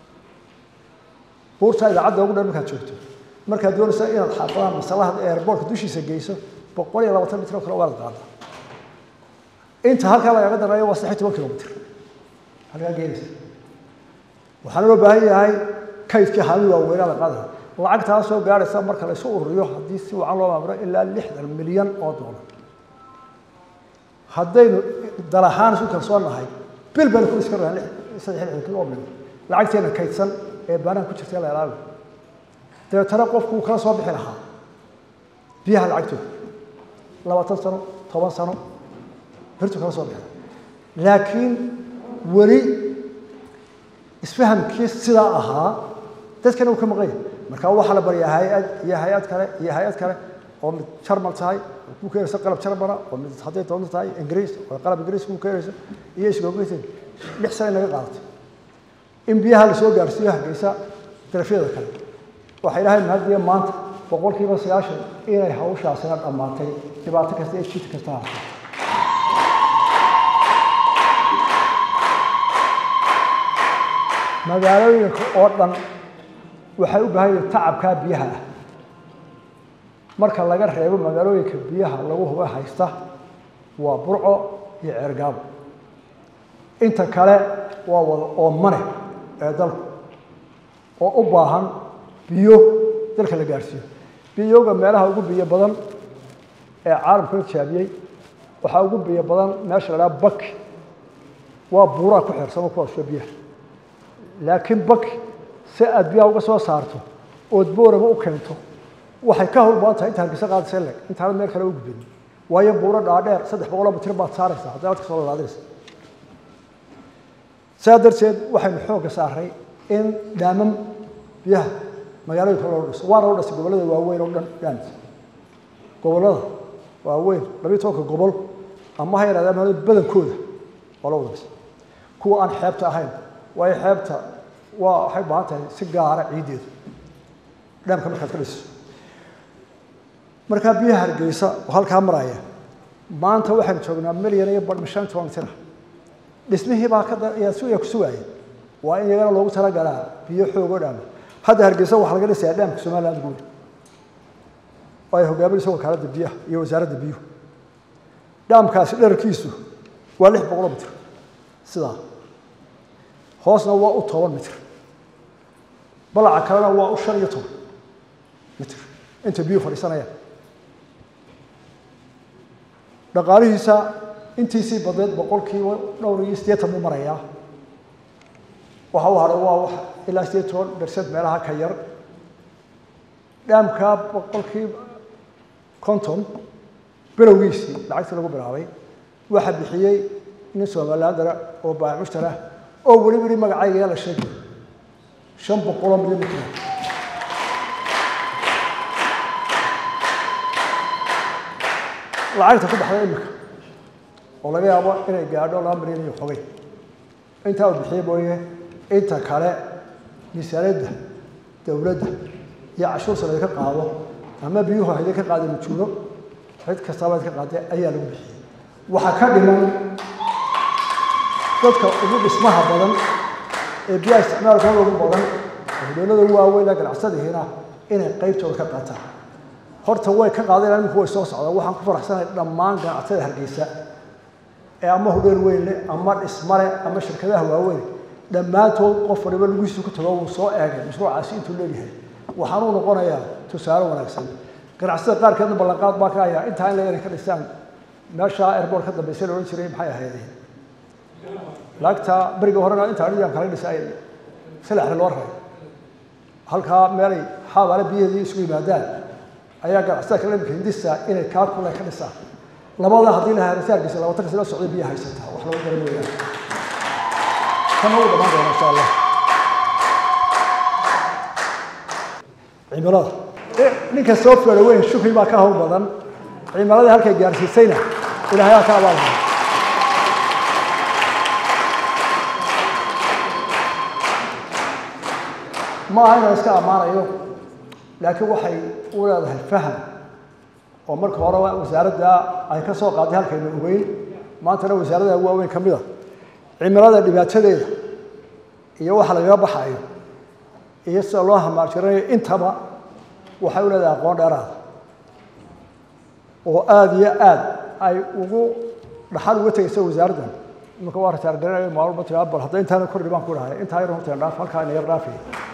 buurtaa idaacadda ugu dhan markaad joogto markaad doonaysa inaad xaafadaha masallaha airboortka dushiisa geyso boqol iyo labaatan mitr oo kale waa inaad qaadaa inta halkaa lagaga dareeyo waa saddex iyo toban kilomitr halkaa geenaysa waxaana loo baahan yahay kaydkii haalin waaweynaa la qaadaya lacagtaa soo gaadhaysa marka la isu ururiyo haddii si wacan loo maamuro ilaa lixdan milyan oo doolar haddaynu dal ahaan isu kalsoonahay bil baynu ku iska rahan saddex lixdan kilo oo milyan lacagteena kaydsan ee baanaha ku jirta la ilaaliyo dabeetana qofku uu kala soo bixi lahaa biyaha lacagtooda labaatan sano toban sano birtu kala soo bixi laakiin weli isfahamkii sidaa ahaa dadkana uu ka maqan yahay marka waxaa la baryaa hay-ad iyo hay-ad kale iyo hay-ad kale oo mid jarmal tahay oo ku keenaysa qalab jarmala oo mid hadday doonto tahay ingiriis oo qalab ingiriis ku keenaysa iyo isgoogeysan lix sane naga qaadatay in biyaha la soo gaarsiiyo hargeysa darafyada kale waxay dhahay mahadiya maanta boqolkiiba sagaashan inay hawshaasina dhammaatay dhibaato kasta iyo jid kasta haatay magaalooyinka oo dhan waxay u baahan yihin tacabkaa biyaha ah marka laga reebo magaalooyinka biyaha lagu huba haysta waa burco iyo ceergaabo inta kale waa wada oomane ee dalku oo u baahan biyo dalka la gaadhsiiyo biyoga meelaha ugu biyo badan ee caalamka la jaabiyey waxaa ugu biyo badan meesha la dhaha baki waa buuraa ku xeersamo kuwaasoo biyaha laakiin baki si aad biyaha uga soo saarto ood booraba u keento waxay ka howlbadan tahay inta hargeysa qaadaysa leg intaanad meel kale u gudbin waayo buuro dhaadheer saddex boqoloo mitir baad saaraysaa hadday adka soo lalaadinaysa saa darteed waxaynu xoogga saaray in dhaamam biyaha magaalooyinka loo dhiso waana loo dhisay gobollada waaweyn oo dhan dhaamis gobollada waaweyn labiyo tobanka gobol ama ha yarahdee ama badankooda waa loo wada dhisay kuwa aan xeebta ahayn waayo xeebta waa waxay u baahan tahay si gaara ciiddeedu dhaamka markaad ka dhiso markaa biyaha hargeysa oo halkaa maraya maanta waxaynu joognaa milyan iyo badhma shan toban mitir ah dhismihii baa kayaa suya ku sugaaya waa in iyagana loogu talagalaa biyo xoog oo dhaama hadda hargeysa waxaa laga dhisayaa dhaamka somaliland guud oo ay hogaaminayso wakaaladda biyaha iyo wasaaradda biyuhu dhaamkaasi dherarkiisu waa lix boqoloo mitir sidaa hoosna waa u toban mitir balaca kalena waa u shan iyo toban mitir inta biyuhu fadhiisanayaan dhaqaalihiisa intiisii badneed boqolkiiba dhowr iyo siddeetan buu marayaa waxa u hadhay waa wax ilaa siddeed toban bersent meelaha ka yar dhaamkaa boqolkiiba konton bilowgiisii lacagtii lagu bilaabay waxa bixiyey nin somalilandara oo baac mushtara oo weliba yidhi magacayga yaa la sheegay shan boqoloo milyan mitir lacagta ku baxday imika oo laga yaabo inay gaadho laba milyan iyo xogay intaa uu bixiye mooye inta kale miisaaniyadda dowladda iyo cashuur sare ka qaado ama biyuhu hayda ka qaadeen ujuudo cid kastaba ka qaadee ayaa lagu bixiyey waxaa ka dhiman dadka ugu dhismaha badan ee biyaha isticmaalkooda ugu badan oo dowlada waaweyn ganacsadihiina inay qaybtooda ka qaataan horta way ka qaadeen iminku way soo socdaan waxaan ku faraxsanahay dhammaan ganacsatada hargeysa ee ama hudheel weyn leh ama dhismale ama shirkadaha waaweyn dhammaantood qof waliba lugihiisu ku tago wuu soo eegay mashruucaasi intuu leeyahay waxaanuu noqonayaa tusaale wanaagsan ganacsatada qaarkeedna ballanqaad baa ka hayaa intaa in la inay ka dhisaan meesha airboort ka dambaysa la odhan jiray maxay ahaydeen laagta beriga horena inta anigaan kala dhisay salaxda loo raray halkaa meelay xaabaale biyaheedii isugu yimaadaan ayaa ganacsatada kale imika hindisa inay kaa kule ka dhisaan labada haddii la haarisa hargeysa labaatanka sano socday biyaha haysataa wax lagu garan weeyaan kana wuu dhamaan doona insha allah cimilada ninka soo feero weyn shukri baa ka hawl badan cimiladii halkay gaarsiisayna ilaahay aa ka abaalmaya ma aha inaan iska ammaanayo laakiin waxay u leedahay faham oo marka hore wasaaradda ay ka soo qaaday halkaynu ogeyn maantana wasaarada waaweyn ka mid a cimilada dhibaatadeeda iyo waxa lagaga baxayo iyo sida loo hamaarjiranayo intaba waxay u leedahay aqoon dheeraada oo aada iyo aad ay ugu dhaxal uga tegaysa wasaaraddan imanka waa rataargarinayo maalmo tiraa bal hadda intaana kordhi baan ku dhahay intaa yar horteen dhaaf halkaa ina yar dhaafay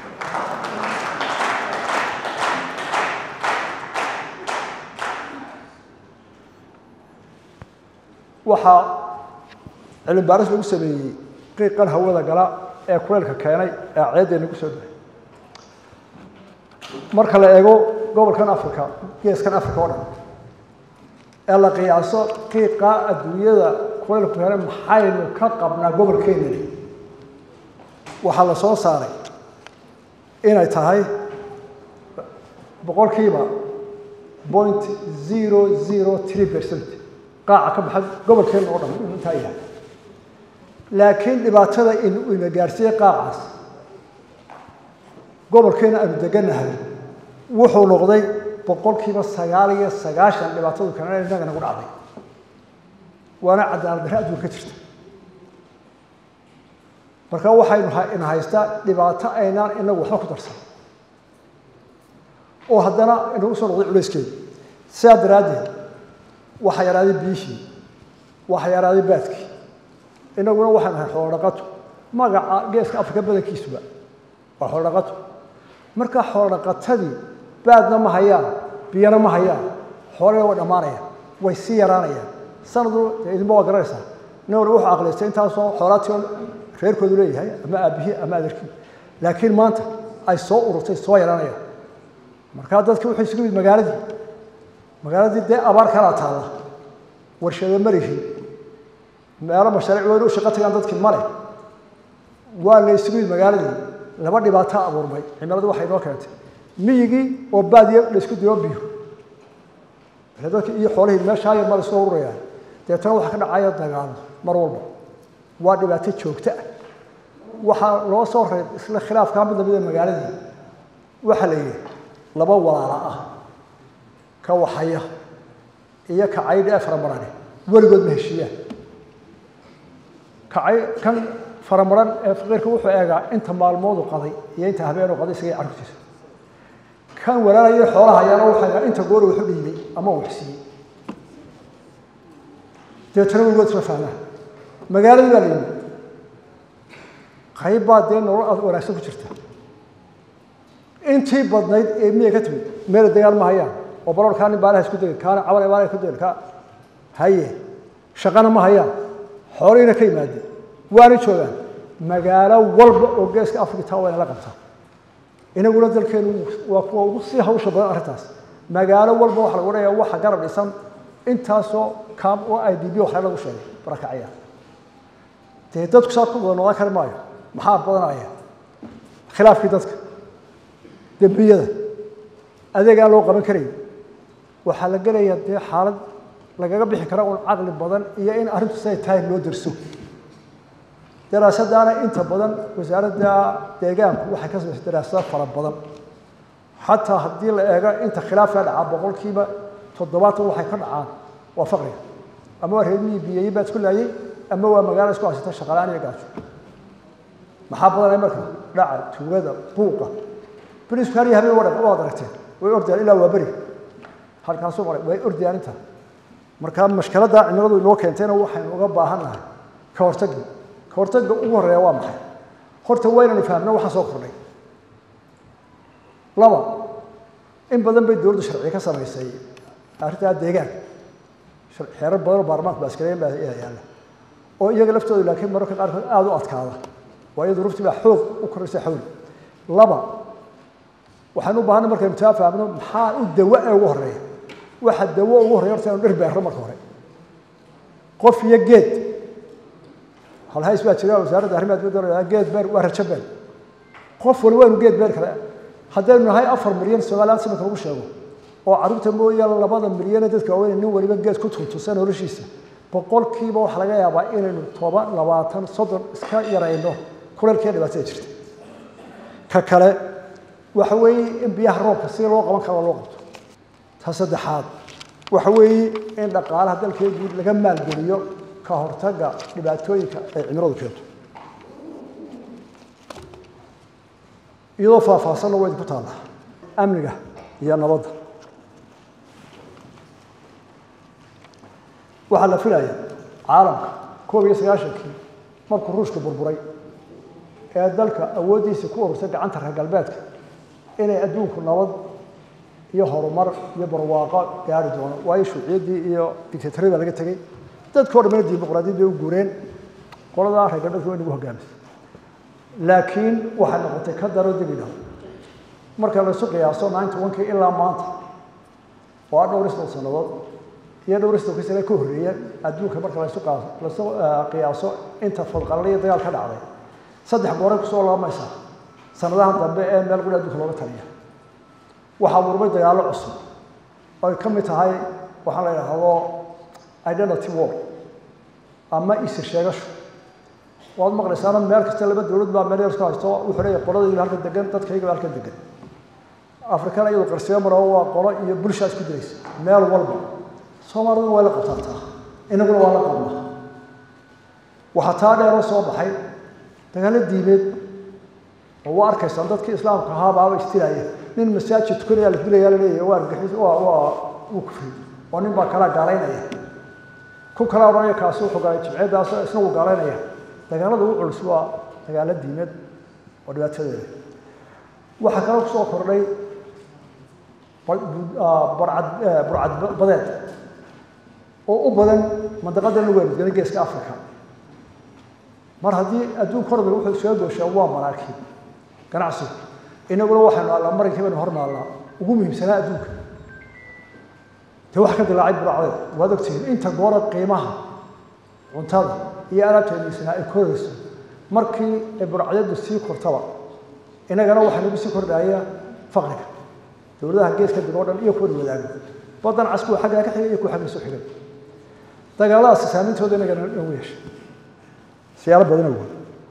waxaa cilmi baaris lagu sameeyey qiiqan hawada gala ee kuleylka keenay ee ceeddeenna ku soo dhahay marka la eego gobolkan africa geeskan africa oo dhan ee la qiyaaso qiiqa adduunyada kuleylku keenay maxaynu ka qabnaa gobolkeenani waxaa la soo saaray inay tahay boqolkiiba point zero zero three percent qaaca ka baxa gobolkeena oo dhan inuu intaa yahay laakiin dhibaatada in ina gaarsiiyey qaacaas gobolkeena aanu degannahay wuxuu noqday boqolkiiba sagaal iyo sagaashan dhibaatadu kanana innaga nagu dhacday waana cadaalad darre adduunka ka jirta marka waxaynu ina haystaa dhibaato aynaan inagu waxba ku darsan oo haddana inagu soo noqday culayskeeda sidaa daraaddeed waxa yaraaday biyihii waxa yaraaday baadkii inaguna waxaan ahay xoolodhaqato magaca geeska afrika badankiisuba waa xoolodhaqato marka xoolodhaqatadii baadna ma hayaan biyana ma hayaan xoolana way dhammaanayaan way sii yaraanayaan sanadu dee idinba waa garanaysaa nin walba wuxuu aqliystay intaasoo xoolaatii reerkoodu leeyahay ama aabihii ama adeerkii laakiin maanta ay soo ururtay soo yaraanayaan markaa dadki wuxuu isugu yimid magaaladii magaaladii dee abaar kalaa taalla warshado marihi meelo mashaariic weyn u shaqo tagaan dadkii male waa la isugu yimid magaaladii laba dhibaato abuurmay cimiladii waxay noo keentay miyigii oo baadiya la isku diro biyo dadkii iyo xoolihii meeshaa yar ma la soo ururayaan deetana waxaa ka dhacaya dagaalo mar walba waa dhibaato joogto ah waxaa loo soo raray isla khilaafkaa mid lamida magaaladii waxaa la yidhi laba walaala ah ka waxaya iyo ka caydh ee faramarane weligood ma heshiiyaan kacay kan faramaran ee faqiirka wuxuu eegaa inta maalmoodu qaday iyo inta habeenu qaday isagay carruurtiisa kan walaalaya xoolaha ayaana wuxuu eegaa inta goor wuxu dhiibay ama uu xisiiyey deetana weligood isma fahmaan magaaladii baa la yimid qayb baa dee nolol aad wanaagsan ku jirta intii badnayd ee miyay ka timid meela degaan ma hayaan oo baloor kaa nin baalaha isku degay kaana caban baalaha ku degay ka haye shaqana ma hayaan xoolihiina ka yimaadeen waana joogaan magaalo walba oo geeska afrika taa waa inala qabtaa inaguna dalkeenu waa kuwa ugu sii hawsha badan arrintaas magaalo walba waxa lagu odhanayaa waxa garab dhisan intaasoo kaam oo i d b waxle lagu sheegay barakacaya dee dadku saa ku wada noolaan kari maayo maxaa badanaya khilaafkii dadka dembiyada adeeg aan loo qaban karayn waxaa la gelayaa dee xaalad lagaga bixi kara un caqli badan iyo in arrintu siday tahay loo derso daraasadaana inta badan wasaaradda deegaanku waxay ka samaysay daraasado fara badan xataa haddii la eego inta khilaafka dhacaa boqolkiiba toddobaatan waxay ka dhacaan waa faqriga ama waa reermihii biyeeye baa isku laayey ama waa magaalo isku haysata shaqalaan iyo gaajo maxaa badanay marka dhaca tuugada buuqa beriisku har iyo habeen waad aragteen way ordayaan ilaa waa beri halkaasuu maray way ordayaan inta marka mashkaladda cimiladu inoo keentayna waxaynu uga baahan nahay ka hortagga ka hortagga ugu horreeya waa maxay horta waa inaynu fahamno waxaa soo kordhay laba in badan bay dowladdu sharciga ka samaysay arrintaa deegaan xeerar badan oo baarlamaanku baaskareeyan baa yaalla oo iyaga laftooda laakiin mararka qaarkood aada u adkaada waa iyadu rufti baa xoog u koraysa xawli laba waxaan u baahanay markaynu taa fahamno maxaa u dawa ee ugu horreeya waxa dawo ugu horreya horta inu dhir beerro marka hore qof iyo geed halhays baa jira wasaaradda arrimaha dibadda geed beer waa rajo beer qof wali waa inu geed beer kale haddaynu nahay afar milyan somaliland sanadka lagu sheego oo carruurta mooyaane labada milyane dadka waaweyn nin waliba geed ku tuntusa noloshiisa boqolkiiba waxaa laga yaabaa inaynu toban labaatan soddon iska yarayno kuleelkee dhibaatada jirta ka kale waxa weeye in biyaha roobka si loo qaban karo loo qabto ta saddexaad waxa weeye in dhaqaalaha dalkeedii laga maalgeliyo ka hortagga dhibaatooyinka ay cimiladu keento iyadoo faahfaahsanna waa idinku taallaa amniga iyo nabadda waxaa la filaya caalamka koob iyo sagaashankii markuu ruushka burburay ee dalka awooddiisii ku urursay gacanta reer galbeedka inay adduunku nabad iyo horumar iyo barwaaqo gaari doono waayo shuuciyaddii iyo dictatoriyad baa laga tegey dadkao dhamana dimuqraadiyad bay u guureen qoladaa reer galbeedka way nagu hogaamisay laakiin waxay noqotay ka daro dib idhaw marka laysu qiyaaso ninety one-kii ilaa maanta oo ah dhowr isdol sannadood iyo dhowr isdolkii sane ka horreeya adduunka marka laysu laysu qiyaaso inta fadqalala iyo dagaal ka dhacday saddex gooray kusoo laamaysaa sanadahan dambe ee meel guri adduunka looga taliya waxaa murmay dagaallo cusub oy ka mid tahay waxaa la yidhaahdo identity war ama isir sheegasho waad maqlaysaana meel kasta laba dowlad baa meel yar isku haysto wuxuu leeyahay qoladayda halka degan dadkayga halka degan afrikana iyadu qarsiyo maro waa qolo iyo bulshaa isku diraysa meel walba soomaaliduna waa la qabtaataa inaguna waa la qabnaa waxaa taa dheeroo soo baxay dagaallo diimeed oo waa arkaysaan dadkii islaamka ahaa baaba istilaya nin masaajid tukanaya la dilaya la leeyahay waa argixis waa waa wuu kufri oo nin baa kalaa gaalaynaya ku kala odhanaya kaasi wuxuu galay jimceeddaas isna wuu gaalaynaya dagaalada ugu culus waa dagaallo diimeed oo dhibaatadeeda waxaa kaloo kusoo kordhay barcad burcad badeed oo u badan mandaqadan lagu weerargana geeska africa mar haddii adduunka hormar wuxuu iskaga gooshaa waa maraakiib ganacsigu inaguna waxaynu allaa marankii baynu hornaallaa ugu muhiimsanaa adduunka dee waxa ka dilaacay buracdeed waad ogtihiin inta goora qiimaha cuntada iyo alaabteediisana ay korayso markii ay burcadyadu sii kortaba inagana waxaa nagu sii kordhaya faqriga dowladaha geeska dib oo dhan iyo kuwa wadaago badan cas kuwa xaggaa ka xigay iyo kuwa xagga soo xigay dagaaladaasi saameyntooda inagana nagu yeeshay siyaalo badan awood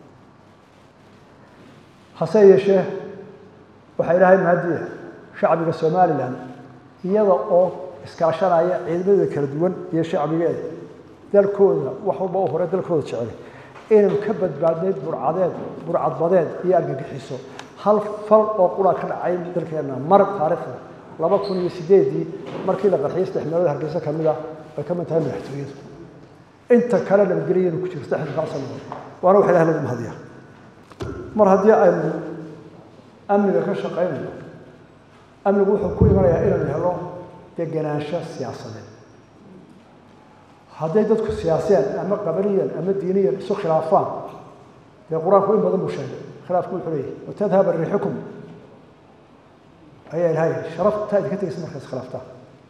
hase yeeshee waxaa ilaahay mahadiya shacbiga somalilan iyada oo iskaashanaya ciidamadeeda kala duwan iyo shacbigeeda dalkooda wax walba u hore dalkooda jecel inaynu ka badbaadnay burcadeed burcadbadeed iyo argagixiso hal fal oo qura ka dhacay dalkeenna mar taariikhda laba kun iyo sideedii markii la qarxiyay saddex meelood hargeysa ka mid ah ay ka mid tahay madaxtooyadu inta kale nabadgelyanu ku jiro saddexda kaa sanadood waana wax ilaah lagu mahadiyaa mar haddii aynu amniga ka shaqaynayo amnigu wuxuu ku imanayaa inaynu helo degenaansho siyaasadeed hadday dadku siyaasiyaan ama qabaliyan ama diiniyan isu khilaafaan dee qur-aanku in badan buu sheegay khilaafku wuxuu leeyahay watadhaba riixukum ayaa ilahay sharaftaa idinka tegaysa markaas khilaaftaa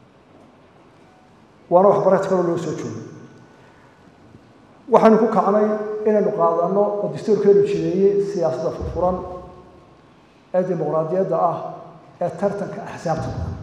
waana waxbarata kaloo loo soo joogay waxaynu ku kacnay inaynu qaadano oo dastuurkeenu jideeyey siyaasadda furfuran ee dimuqraadiyadda ah ee tartanka axsaabta badan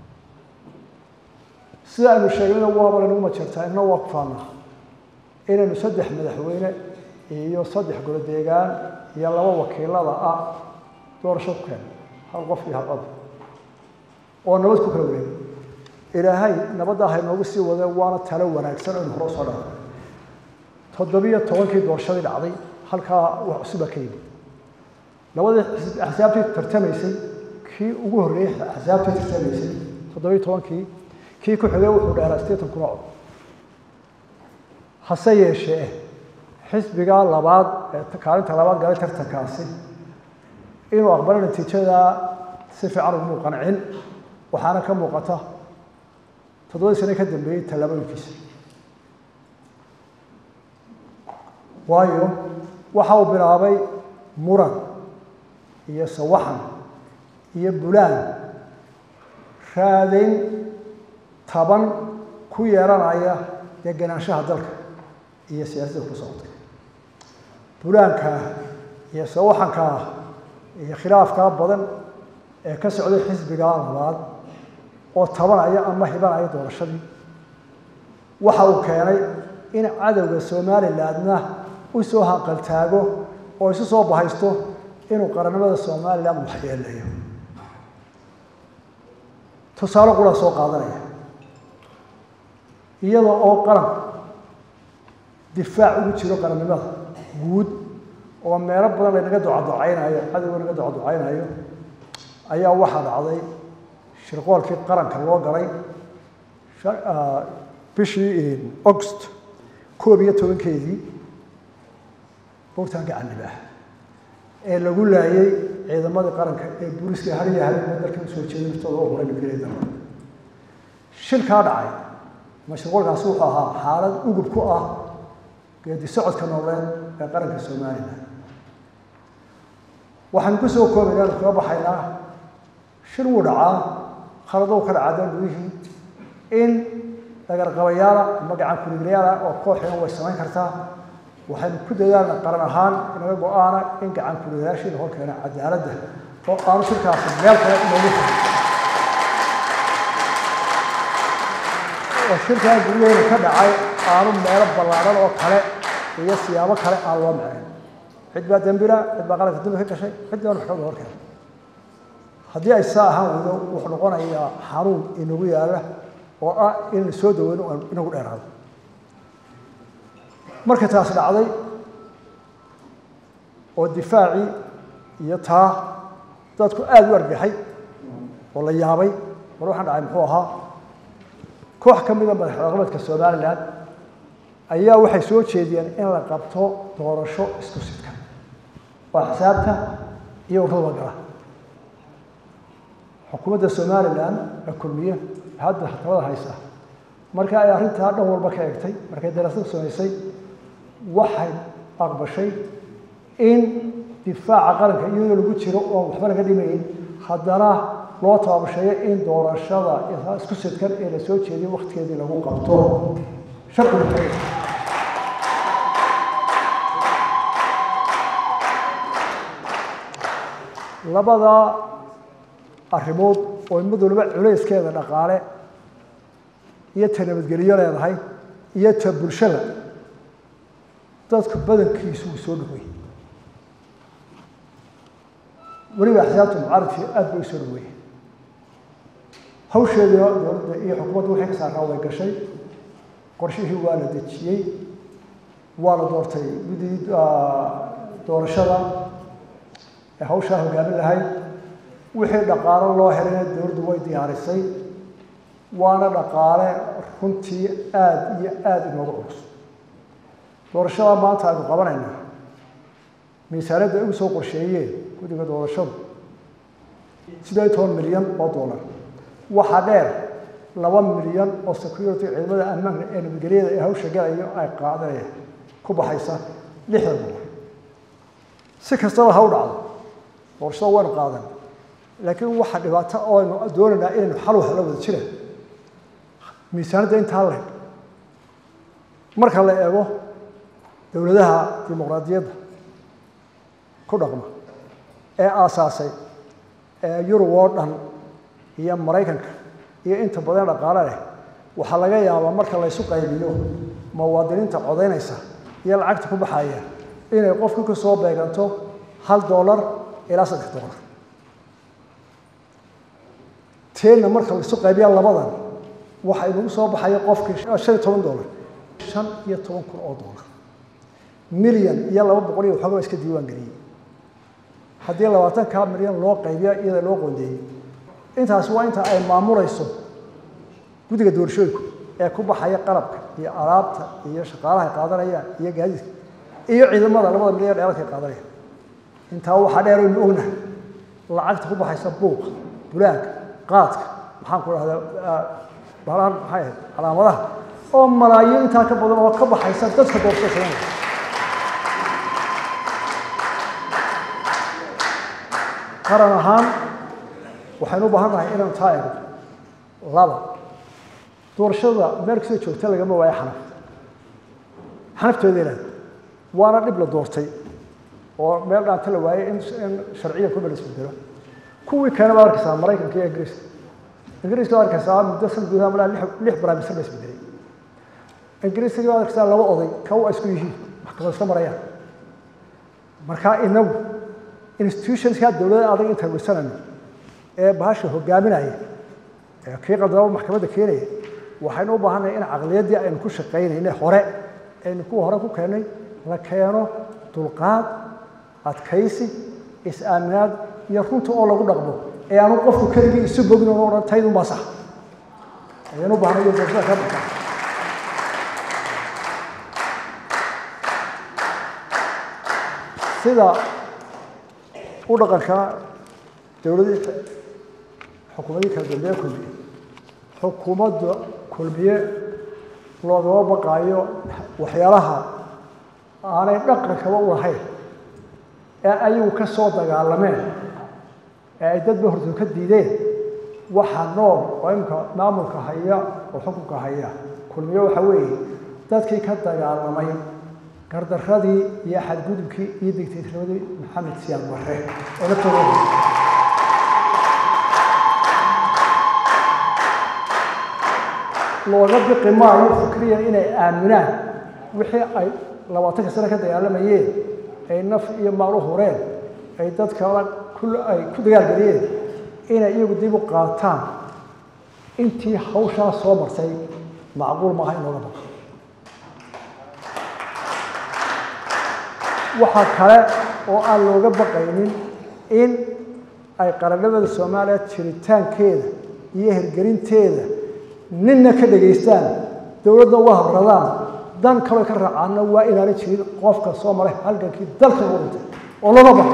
sida aynu sheegnayna waaba laynagu majeertaa inna waa ku faanaa inaynu saddex madaxweyne iyo saddex golo deegaan iyo laba wakiilada ah doorasho ku keeno hal qof iyo hal cod oo nabad ku kala wareegay ilaahay nabadda haynoogu sii wade waana talo wanaagsan aynu hore usoo dhaafay toddobiyo tobankii doorashadii dhacday halkaa wax cusuba ka yimid labadii axsaabtii tartamaysay kii ugu horreeyey axsaabtii tartamaysay toddobiyo tobankii kii ku xigay wuxuu dheeraa sideetan kun oo cod hase yeeshee xisbiga labaad ee kaalinta labaad galay tartankaasi inuu aqbalo natiijada si fiican ugumuu qancin waxaana ka muuqata toddobadii sane ka dambeeyey tallaabooyinkiisa waayo waxa uu bilaabay muran iyo sawaxan iyo bulaan raadayn taban ku yeeranaya degenaanshaha dalka iyo siyaasadda ku socota bulaankaa iyo sawaxankaa iyo khilaafkaa badan ee ka socday xisbigaa labaad oo tabanaya ama hibanaya doorashadii waxa uu keenay in cadowga somalilandna u soo hanqaltaago oo isu soo bahaysto inuu qarannimada somaliland waxyeelayo tusaale qura soo qaadanaya iyada oo qaran difaac ugu jiro qarannimada guud oo meelo badan laynaga ducaducaynayo cadowga naga ducaducaynayo ayaa waxaa dhacday shirqoolkii qaranka loo galay bishii august koob iyo tobankeedii bogtaanka canibah ee lagu laayay ciidamadii qaranka ee booliska hariya habeenba dalka usoo jeeday naftooda oo huray nabadgelyada shilkaa dhacay ama shirqoolkaasi wuxuu ahaa xaalad ugub ku ah geedi socodka nooleed ee qaranka somalilan waxaan ku soo koobaynaa anu kaga baxaynaa shir wuu dhacaa khaladow ka dhacaa dal gudihii in dagarqabayaala ama gacan kuliglayaala oo kooxina way samayn kartaa waxaynu ku dadaalna qaran ahaan inaga go-aana in gacan kuliglayaashii la hor keena cadaaladda oo aanu shirkaasi meel kale inoogu furin oo shirkaa guryaheena ka dhacay aanu meelo ballaadhan oo kale iyo siyaabo kale aan loo macayn cid baa dembila cid baa qaranka dambi ka gashay cid baan waxooga hor keenay haddii ay saa ahaan weydo wuxuu noqonayaa xanuun inagu yaala oo ah inaynu soo daweyno aan inagu dheeraado marka taas dhacday oo difaacii iyo taa dadku aada u argaxay oo la yaabay war waxaan dhacay muxuu ahaa koox ka mida madaxdaqameedka somalilan ayaa waxay soo jeediyeen in la qabto doorasho isku sidkan waa xisaabta iyo ururada gala xukuumadda somalilan ee kulmiye hadda tabada haysa marka ay arrintaa dhan walba ka egtay markay daraasad samaysay waxay aqbashay in difaaca qaranka iyadoo lagu jiro oon waxba laga dhimayn haddana loo taabasheeyo in doorashada isku sidkan ee la soo jeediyo waktigeedii lagu qabto sharcigu labada arrimood oo mid waliba culayskeeda dhaqaale iyo ta nabadgelyo leedahay iyo ta bulshada dadku badankiisu uu soo dhaweeyey weliba axsaabta mucaaradkii aada bay u soo dhaweeyey hawsheedina dowladda iyo xukuumadda wixii ka saarnaa way gashay qorshihii waa la dejiyey waa la doortay guddii doorashada ee hawshaa hogaamin lahayd wixii dhaqaalo loo helayna dowladdu way diyaarisay waana dhaqaale runtii aada iyo aada inooga culus doorashada maanta aynu qabanaynaa miisaaniyadda ay ugu soo qorsheeyeen guddiga doorashadu siddeed iyo toban milyan oo dollar waxaa dheer laba milyan oo security ciidamada ammaanka ee nabadgelyada ee hawsha galayo ay qaadanaya ku baxaysa lixdan dollar si kastaba ha u dhacdo doorashada waynu qaadan laakiin waxa dhibaato oo aynu doonaynaa inaynu xal wax la wada jiraan miisaanadda intaa leh marka la eego dowladaha dimuqraadiyadda ku dhaqma ee aasaasay ee yurub oo dhan iyo maraykanka iyo inta badan dhaqaale leh waxaa laga yaabaa marka laysu qaybiyo muwaadiniinta codaynaysa iyo lacagta ku baxaya inay qofka ka soo beeganto hal dollar ilaa saddex dollar teenna marka laisu qaybiya labadan waxa inagu soo baxaya qofkii shan iyo toban dollar shan iyo toban kun oo dollar milyan iyo laba boqol iyo waxooga iska diiwaan geliyey haddii labaatanka milyan loo qaybiya iyada loo qoondeeyey intaasi waa inta ay maamulayso guddiga doorashooyinku ee ku baxaya qalabka iyo alaabta iyo shaqaalaha ay qaadanayaan iyo gaadiidka iyo ciidamada labada milyan dheeradka ay qaadanayaan intaa waxaa dheer aynu ognahay lacagta ku baxaysa buuqa bulaagga qaadka maxaan ku dhahdaa balaan maxay ahayd calaamadaha oo malaayiin intaa ka badan oo ka baxaysa dadka doorashada sameynaya qaran ahaan waxaynu u baahan nahay inaynu taa eegno laba doorashada meel kastoo joogta lagama waayo xanaf xanaftooda ilaah waana dhib la doortay oo meel dhaanta la waayey in in sharciya kuma la isbedelo kuwii keena baad arkaysaa maraykanka iyo ingiriiska ingiriiska baad arkaysaa muddo san gudaha malaa lix lix barnaamijsan la isbedelay ingiriiska baad arkaysaa laba oday kaw ay isku yihiin maxkamad iska marayaan marka inagu institutionska dowladda adag intaan weysanayno ee bahasha hogaaminaya ee kii qaldaba maxkamadda keenaya waxaynu u baahannahay in caqliyaddii aynu ku shaqaynayna hore aynu kuwa hore ku keennay la keeno dulqaad adkaysi is-aaminaad iyo runta oo lagu dhaqmo ee aanu qofku keligii isu bogin oo odhan taydun baa sax ayaynu u baahnay iyo doorashada ka dhigtaa sida u dhaqanka dowladii xukuumadii kala dambeeye kulmiye xukuumadda kulmiye loogama baqaayo waxyaalaha aanay dhaqankaba u lahayn ee ayagu ka soo dagaalameen ee ay dadba hortood ka diideen waxa nool oo imka maamulka haya oo xukunka haya kulmiye waxa weeye dadkii ka dagaalamay gardaradii iyo xadgudubkii iyo digtaytinimadii maxamed siyaad barre oo naftooda looga biqi maayo fikriyan inay aaminaan wixii ay labaatanka sano ka dagaalamayeen ay naf iyo maal u hureen ay dadkala ay ku dagaalgeliyeen inay iyagu dib u qaataan intii hawshaa soo martay macquul maaha in looga baqo waxaa kale oo aan looga baqaynin in ay qarannimada soomaaliya jiritaankeeda iyo hirgelinteeda ninna ka dhegaystaan dowladna uga habradaan dan kaloo ka raacaana waa inaana jirin qofka soo maray halgankii dalka ugu dhintay oo looga baqo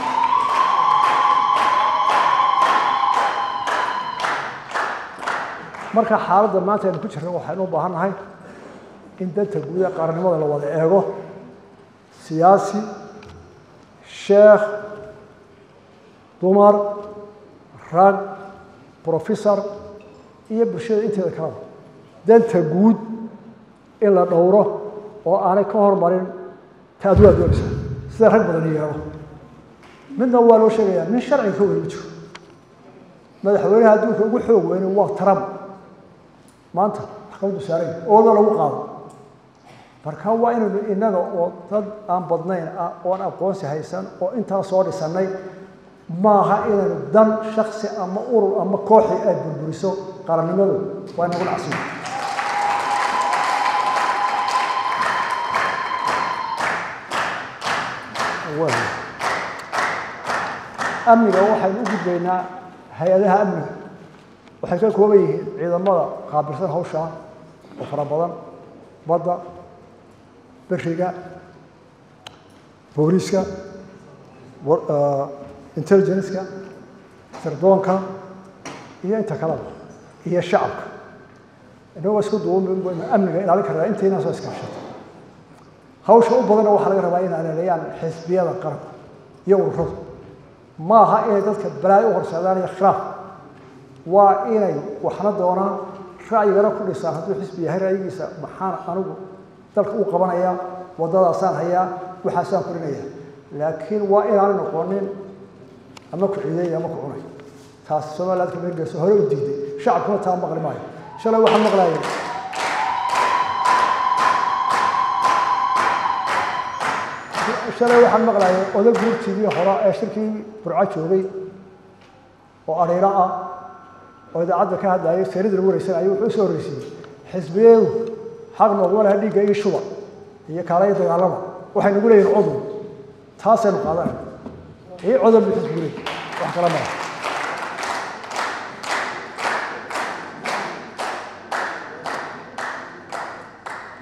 marka xaaladda maanta aynu ku jirna waxaynu u baahan nahay in danta guud ee qaranimada la wada eego siyaasi sheekh dumar rag professor iyo bulshada inteeda kalaba danta guud in la dhowro oo aanay ka hormarin ta aduu adoonaysa sida rag badan yeelo midna waa loo sheegayaa nin sharciga ka weyn ma jiro madaxweynaha adduunka ugu xoog weyne waa trump maanta maxkamaddu saaray ooda lagu qaado marka waa inaynu innaga oo dad aan badnayn ah oon aqoonsi haysan oo intaa soo dhisannay maaha inaynu dan shaksi ama urur ama kooxi ay burburiso qarannimadu waa inagu dhacsiyo amniga waxaynu u gudbaynaa hay-adaha amniga waxay ka kooban yihiin ciidamada qaabilsan hawshaa oo fara badan badda beriga booliiska intelligenceka sirdoonka iyo inta kaleba iyo shacabka inagoo isku duuban baynu amniga ilaalin karnaa intayna soo iskaashata hawsha u badanna waxaa laga rabaa inay aleeleeyaan xisbiyada qaranka iyo ururadu ma aha inay dadka balaayo u horseedaan iyo khilaaf waa inay waxna doonaan ra'yigana ku dhisaan hadduu xisbi yahay ra'yigiisa maxaan anigu dalka u qabanaya waddadaasaan hayaa waxaasaan korinaya laakiin waa inaanay noqonin ama ku ciiday ama ku cunay taas somaliland ka meelgeyso hore u diiday shacabkuna taa maqli maayo shalay waxaan maqlayay shalay waxaan maqlayay oday guurtiidii hore ee shirkii burco joogay oo adhiiro ah oo idaacadda ka hadlayay seerida lagu wareysanayay wuxuu usoo horreysiiyey xisbiyadu xaq nooguma laha dhiigga iyo shuba iyo kaala iyo dagaalama waxay nagu leeyihin cudub taasaynu qaadanayna ii cudub bu xisbigu leey wax kala mara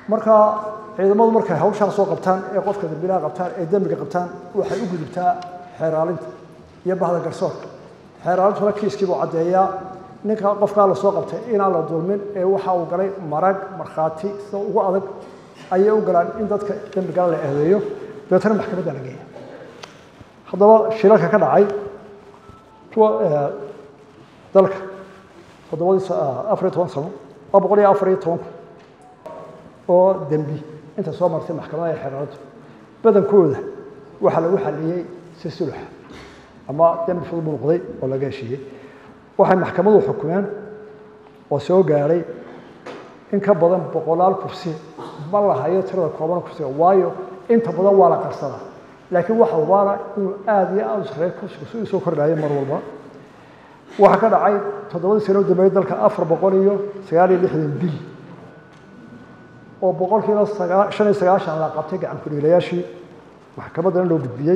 marka ciidamadu markay hawshaa soo qabtaan ee qofka dambilaha qabtaan ee dembiga qabtaan waxay u gudubtaa xeeraalinta iyo bahda garsoorka xeeraalintuna kiiskiibuu caddeeyaa ninka qofkaa lasoo qabtay inaan la dulmin ee waxa uu galay marag markhaati sida ugu adag ayay u galaan in dadka dembigala la eedeeyo dabeetana maxkamadda la geeya haddaba shilalka ka dhacay kuwa dalka toddobadii afar iyo toban sano waa boqol iyo afar iyo toban oo dembi inta soo martay maxkamadaha ee xeeraalintu badankooda waxaa lagu xaliyey si sulux ama dembi fudud buu noqday oo laga heshiiyey waxay maxkamadu xukumeen oo soo gaadhay in ka badan boqolaal kursi ma la hayo tirada kooban kursiga waayo inta badan waa la qarsadaa laakiin waxa ubaana inuu aada iyo aada u sareeyo kursigu si uu soo kordhaayo mar walba waxaa ka dhacay toddobadii sano u dambeeyey dalka afar boqol iyo sagaal iyo lixdan bil oo boqolkiiba sagaa shan iyo sagaashan la qabtay gacan ku-dhiilayaashii maxkamaddana loo gudbiyey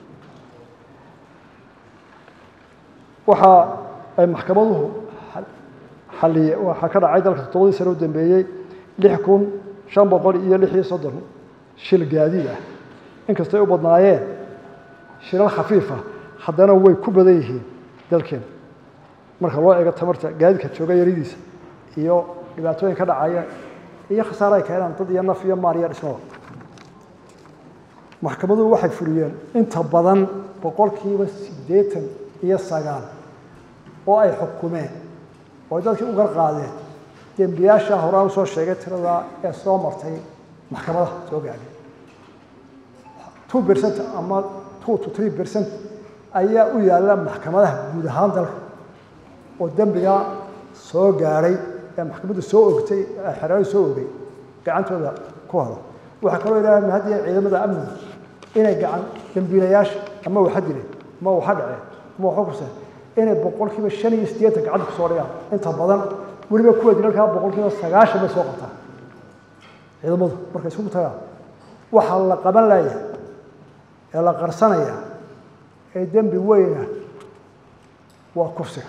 waxa ay maxkamaduhu xaliye waxaa ka dhacay dalka toddobadii sano u dambeeyey lix kun shan boqol iyo lix iyo soddon shil gaadiid ah inkastay u badnaayeen shilal khafiifa haddana way ku badan yihiin dalkeena marka loo eego tamarta gaadiidka jooga yaridiisa iyo dhibaatooyin ka dhacaya iyo khasaare ay keenaan dad iyo naf iyo maal iyo dhismada maxkamaduhu waxay fuliyeen inta badan boqolkiiba siddeetan iyo sagaal oo ay xukumeen oo ay dadkii u garqaadeen dembiyaasha horaan usoo sheegay tiradaa ee soo martay maxkamadaha soo gaadhay two percent ama two to three percent ayaa u yaalla maxkamadaha guud ahaan dalka oo dembiga soo gaadhay ee maxkamaddu soo ogtay xeraadu soo ogay gacantooda ku hada waxaa kaloo ilaahay mahadiya ciidamada amniga inay gacan dembiilayaasha ama waxa dileen ama waxa dhaceen ama waxa kuseen inay boqolkiiba shan iyo siddeetan gacanta kusoo dhigaan inta badan weliba kuwa dilalkaa boqolkiiba sagaashan bay soo qabtaan ciidamadu markay isugu tagaan waxaa la qaban layaa ee la qarsanaya ee dembi weyna waa kursiga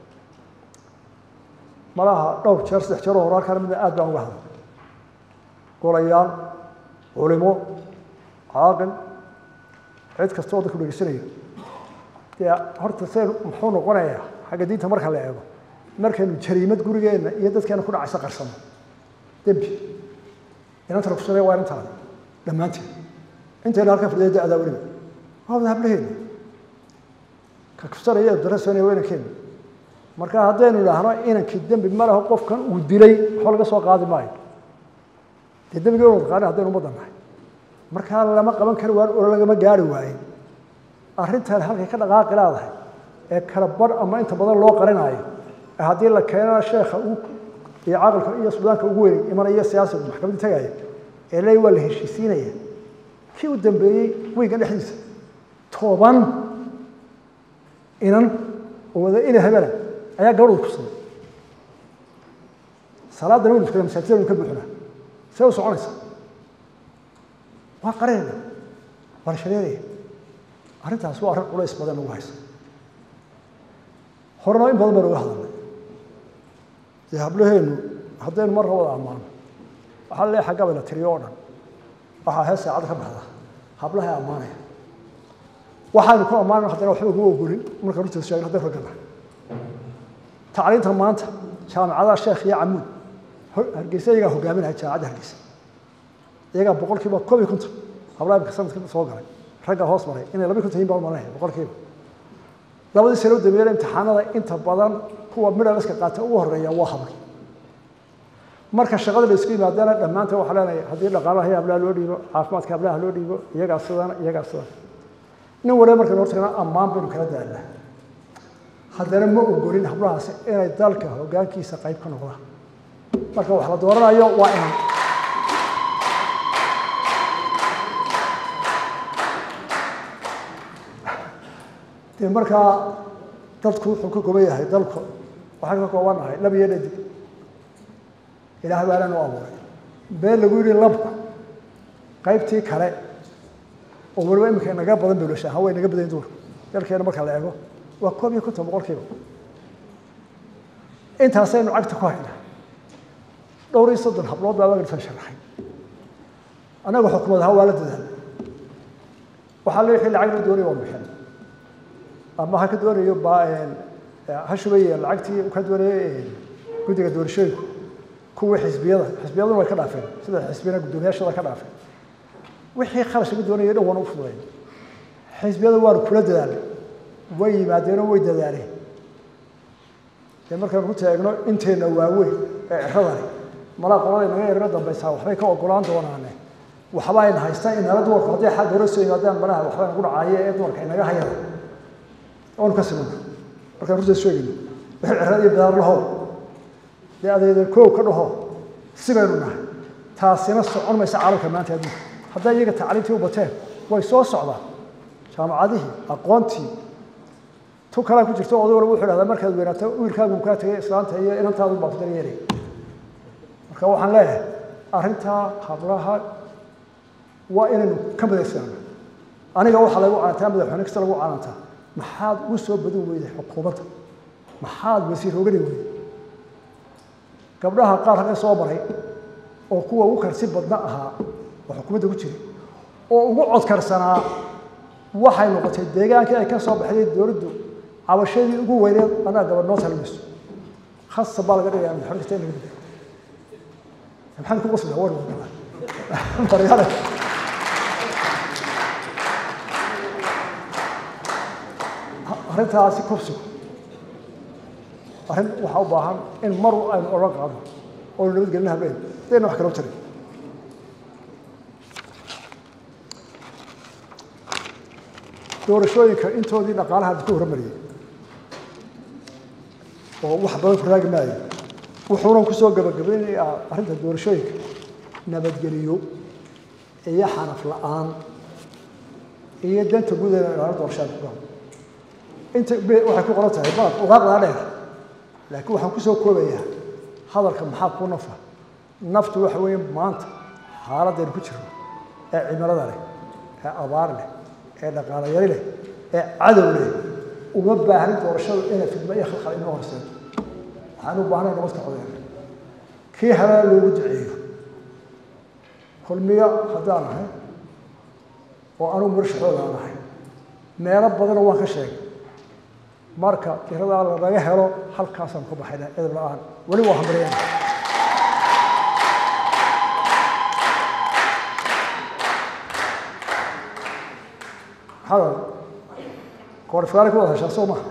malaha dhowr jeer saddex jeer oo horaalkana mida aad baan uga hadlay golayaal culimo caaqil cid kasta oo dadku dhegeysanayo dee horta seen muxuu noqonayaa xagga diinta marka la eego markaynu jariimad gurigeenna iyo dadkeena ku dhacaysa qarsano dembi inantana kusanaya waa inantaada dhammaanteed intayna halkan fadhiya da-daa weliba waa wada hablaheena ka kusanaya darasonaya waa inankeena marka haddaynu idhaahno inankii dembi ma leho qofkan uu dilay waxba laga soo qaadi maayo dee dembiga wad qaani haddaynu ummadda nahay markaa lama qaban kari waayo oo lagama gaari waaye arrintan halkay ka dhaqaaqi leedahay ee kala bar ama inta badan loo qarinaayo ee haddii la keenana sheekha iyo caqilka iyo sudaanka ugu weyn imanaya siyaasigu maxkamadii tagaya ee leey waa la heshiisiinaya kii u dambeeyey weygan dhexdiisa toban inan oo wada ina hebela ayaa gabadhooda kusaday salaadana waynu tukana masaajidda waynu ka buuxinaa see u soconaysa waa qarinayna waa la shareeraya arrintaas waa arrin culays badan ugu haysa horena in badan baan uga hadalnay dee hablaheenu haddaynu marra wada ammaano waxaa leeyahay xagga bay la tiriyo oo dhan waxaa hees saacadda ka baxda hablahay ammaanaya waxaanu ku ammaanayna haddana waxba ugu ogolin marka runtiisa sheegin hadday ragga nahay tacliinta maanta jaamicadaha sheekh iyo camuud hargeysa iyagaa hogaaminaya jaamicadda hargeysa iyagaa boqolkiiba koob iyo konton hablaha imika sanadka soo galay ragga hoos maray inay laba konton yihin baan malanaya boqolkiiba labadii sano u dambeeyana imtixaanada inta badan kuwa midhaliska qaata ugu horeeya waa habl marka shaqada la isku yimaadana dhammaanteen waxaa leenahay haddii dhaqaalaha iyo hablaha loo dhiibo caafimaadka hablaha loo dhiibo iyagaa sidana iyagaa sidana nin waliba markaynu hortagna ammaan baynu kala daalnaa haddana ma ogolin hablahaasi inay dalka hoggaankiisa qayb ka noqdaan marka wax la dooranayo waa inan dee markaa dadku wuxuu ka kooban yahay dalku waxaan ka koobannahay lab iyo dhadig ilaahay baana noo abuuray been lagu yidhi labku qaybtii kale oo waliba iminka naga badan bawlasha ahaan way naga badan duurka dalkeena marka la eego waa koob iyo konton boqolkiiba intaasaynu cagta ku haynaa dhowr iyo soddon hablood baa waagalisan sharaxay annaga xukumad ahaan waa la dadaal waxaa le wixii lacag la doonaya waa bixin ama ha ka doonayo ba ha shubaya lacagtii ka doonaya guddiga doorashooyinku kuwii xisbiyada xisbiyaduna way ka dhaafeen sida xisbiyana guddoomiyaashada ka dhaafeen wixii kharash laga doonaya dhan waana u fududayn xisbiyada waanu kula dadaalnay way yimaadeenoo way dadaaleen dee markaan ku taagno inteenna waaweyn ee ciradani malaa qolada inaga yarino dambaysaa waxbay ka ogolaan doonaane waxba ayna haystaan inala dumarku hadday xagga hore soo yimaadaan malaha waxba nagu dhacaaye ee dumarka inaga hayada oonu ka simana markaan runta sheegayno wixii cirada iyo bidaar lahow dee adeedan koow ka dhaho sibaynu nahay taasina socon maysa caalamka maanta adduunka hadday iyaga tacliintii u bateen way soo socdaan jaamacadihii aqoontii tu kalaa ku jirto oday walba wuxuu dhahdaa markaad weynaato wiilkaagu kaa tegay islaanta iyo inantaadu baa ku daryeelay marka waxaan leeyahay arrintaa hablaha waa inaynu ka madaysanaano aniga waxaa lagu canantaa madaxweyne kasta lagu canantaa maxaad ugu soo badin weyday xukuumadda maxaad wasiir ogani weyday gabdhaha qaar halkan soo maray oo kuwa ugu karsi badna ahaa oo xukuumadda ku jiray oo ugu codkarsanaa waxay noqotay deegaankii ay ka soo baxday dowladdu cabashadii ugu weyneed anaa gabadh noo talmayso khasa baa laga dhigaya madaxweyne kasta in laga bedelo maxaan ku qosla war wadala maryaale arrintaasi kubsigu arrin waxaa u baahan in mar aynu oran qaadno oo nabadgelin habeen dayna wax kala u jirin doorashooyinka intoodii dhaqaalaha ku hormariyey oo wax badan ku raagi maayo wuxuuna kusoo gabagabaynayaa arrinta doorashooyinka nabadgeliyo iyo xanaf la-aan iyo danta guud ee ilaalin doorashada ku galo inta waxay ku qoran tahay baad ugaaqdaa dheer laakiin waxaan kusoo koobayaa hadalka maxaa ku nafa naftu waxa weeye maanta xaaladaynu ku jirno ee cimilada leh ee abaar leh ee dhaqaalo yari leh ee cadow leh uma baahnin doorashadu inay fidmo iyo khalkhal inoo horseedo waxaan u baahnay nabadka codeena kii helana loogu duceeyo kulmiyo haddaan ahay oo anugu murashaxooda aan ahay meelo badanoo waan ka sheegay marka tiradaa lanaga helo halkaasaan ku baxayna edab la-aan weli waa hambaryana maxaa koorifkaari ku wada heshaa soo maha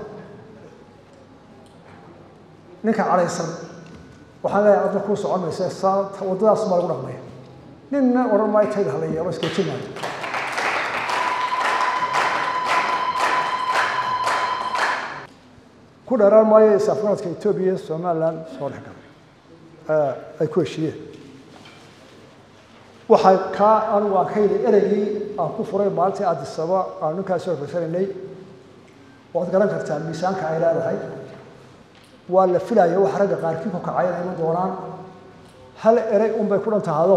ninka cadhaysan waxaan leeyahay adna kuu socon maysa saa waddadaas baa lagu dhaqmaya ninna odhan maayo tayda hala yeelo iskeejin maayo ku dheeraan maayo is-afgaradka etoobiya iyo somaliland soo dhex galay ay ku heshiiyeen waxay kaa anigu aan ka yidhi ereygii aan ku furay maalintii addisaba aan ninkaas soo farsanaynay waad garan kartaa miisaanka ay leedahay waa la filaya waxa ragga qaarkii ku kacay inay iman doonaan hal erey unbay ku dhan tahado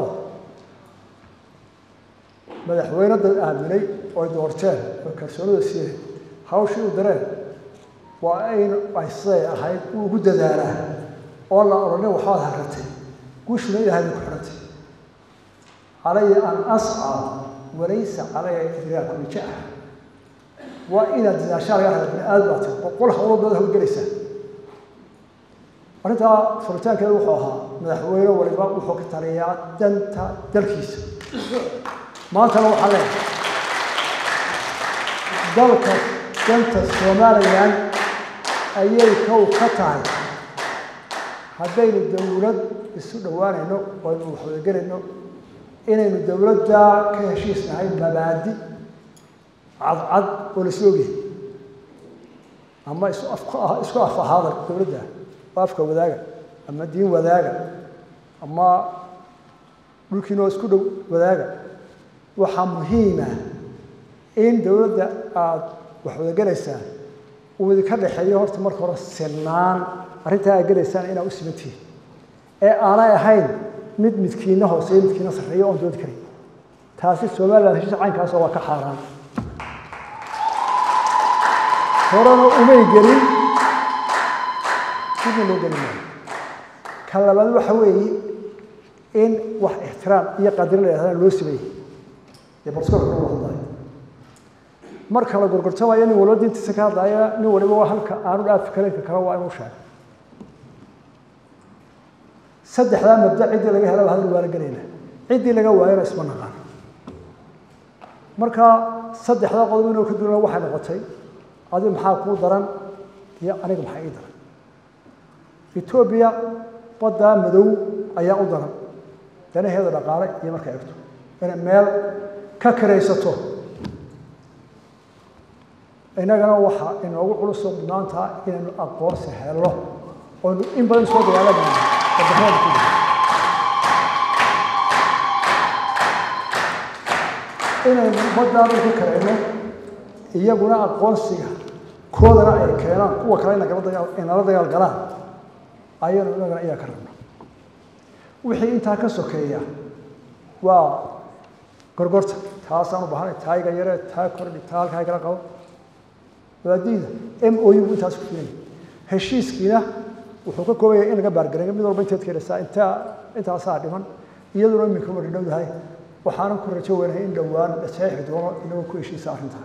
madaxweyne dad aaminay oy doorteen oo kalsoonida siiyeen hawshii u dareen waa aynu ay siday ahayd uu ugu dadaalaa oo la odhanin waxbaad harratay guushuna ilaahay bay ku xidhantay calaya an ascaa walaysa calaya idraaku nijaa waa inaad dadaashaa laga raba bini aadam baad tahay boqol hawlood baad hawlgelaysaa arrintaa furitaankeeda wuxuu ahaa madaxweyne waliba wuxuu ka taliyaa danta dalkiisa maantana waxaa leeyahay dalka danta somalilan ayay kow ka tahay haddaynu dowlad isu dhowaanayno oo aynu waxwadagelayno inaynu dowladda ka heshiisnahay mabaadi cadcad oo la isla ogyahay ama isu af isku af ahaada dowladda oo afka wadaaga ama diin wadaaga ama dhulkiinoo isku dhow wadaaga waxaa muhiima in dowladda aada wax wadagelaysaan uu idinka dhexeeyo horta marka hore sinaan arrintaa aad gelaysaan inaa u simantihiin ee aanay ahayn mid midkiina hooseeyo midkiina sarreeyo oon doodi karin taasi somaliland heshiis caynkaasoo waa ka xaaraan horena umay gelin dibna loo geli maayo ka labaad waxa weeye in wax ixtiraam iyo qadarin la yidhahdana loo sameeyey ee barskoolka lagu hadlayo marka la gorgortamayo nin waliba diintiisa ka hadlaya nin waliba waa halka aanu dhaafi karinka kale waa inuu sheego saddexdaa mabda ciddii laga helaba hadal waala gelayna ciddii laga waayana isma naqaan marka saddexdaa qodob inuu ka duulana waxay noqotay adi maxaa kuu daran iyo aniga maxaa ii daran etoobiya baddaa madow ayaa u daran danaheeda dhaqaale iyo markay egto inay meel ka karaysato innagana waxa inoogu culusoo mudnaantaa inaynu aqoonsi helno oynu in badan soo dagaalanayno wadamada ku jira inaynu baddaa dhulka karayno iyaguna aqoonsiga koodana ay keenaan kuwa kale inala dagaal galaan ayaynu inagana iyaa ka rabno wixii intaa ka sokeeya waa gorgorta taasaan u baahanay taayga yare taa kordhi taa halkaa kala qabo waadiida m o u intaas ku filan heshiiskiina wuxuu ka kooban yahay in laga baargareeyo mid walba inteed keenaysaa intaa intaasaa dhiman iyaduna iminka wadi dhowdahay waxaanan ku rajo weynahay in dhowaan la saxiixi doono inagoo ku heshiisa arrintaa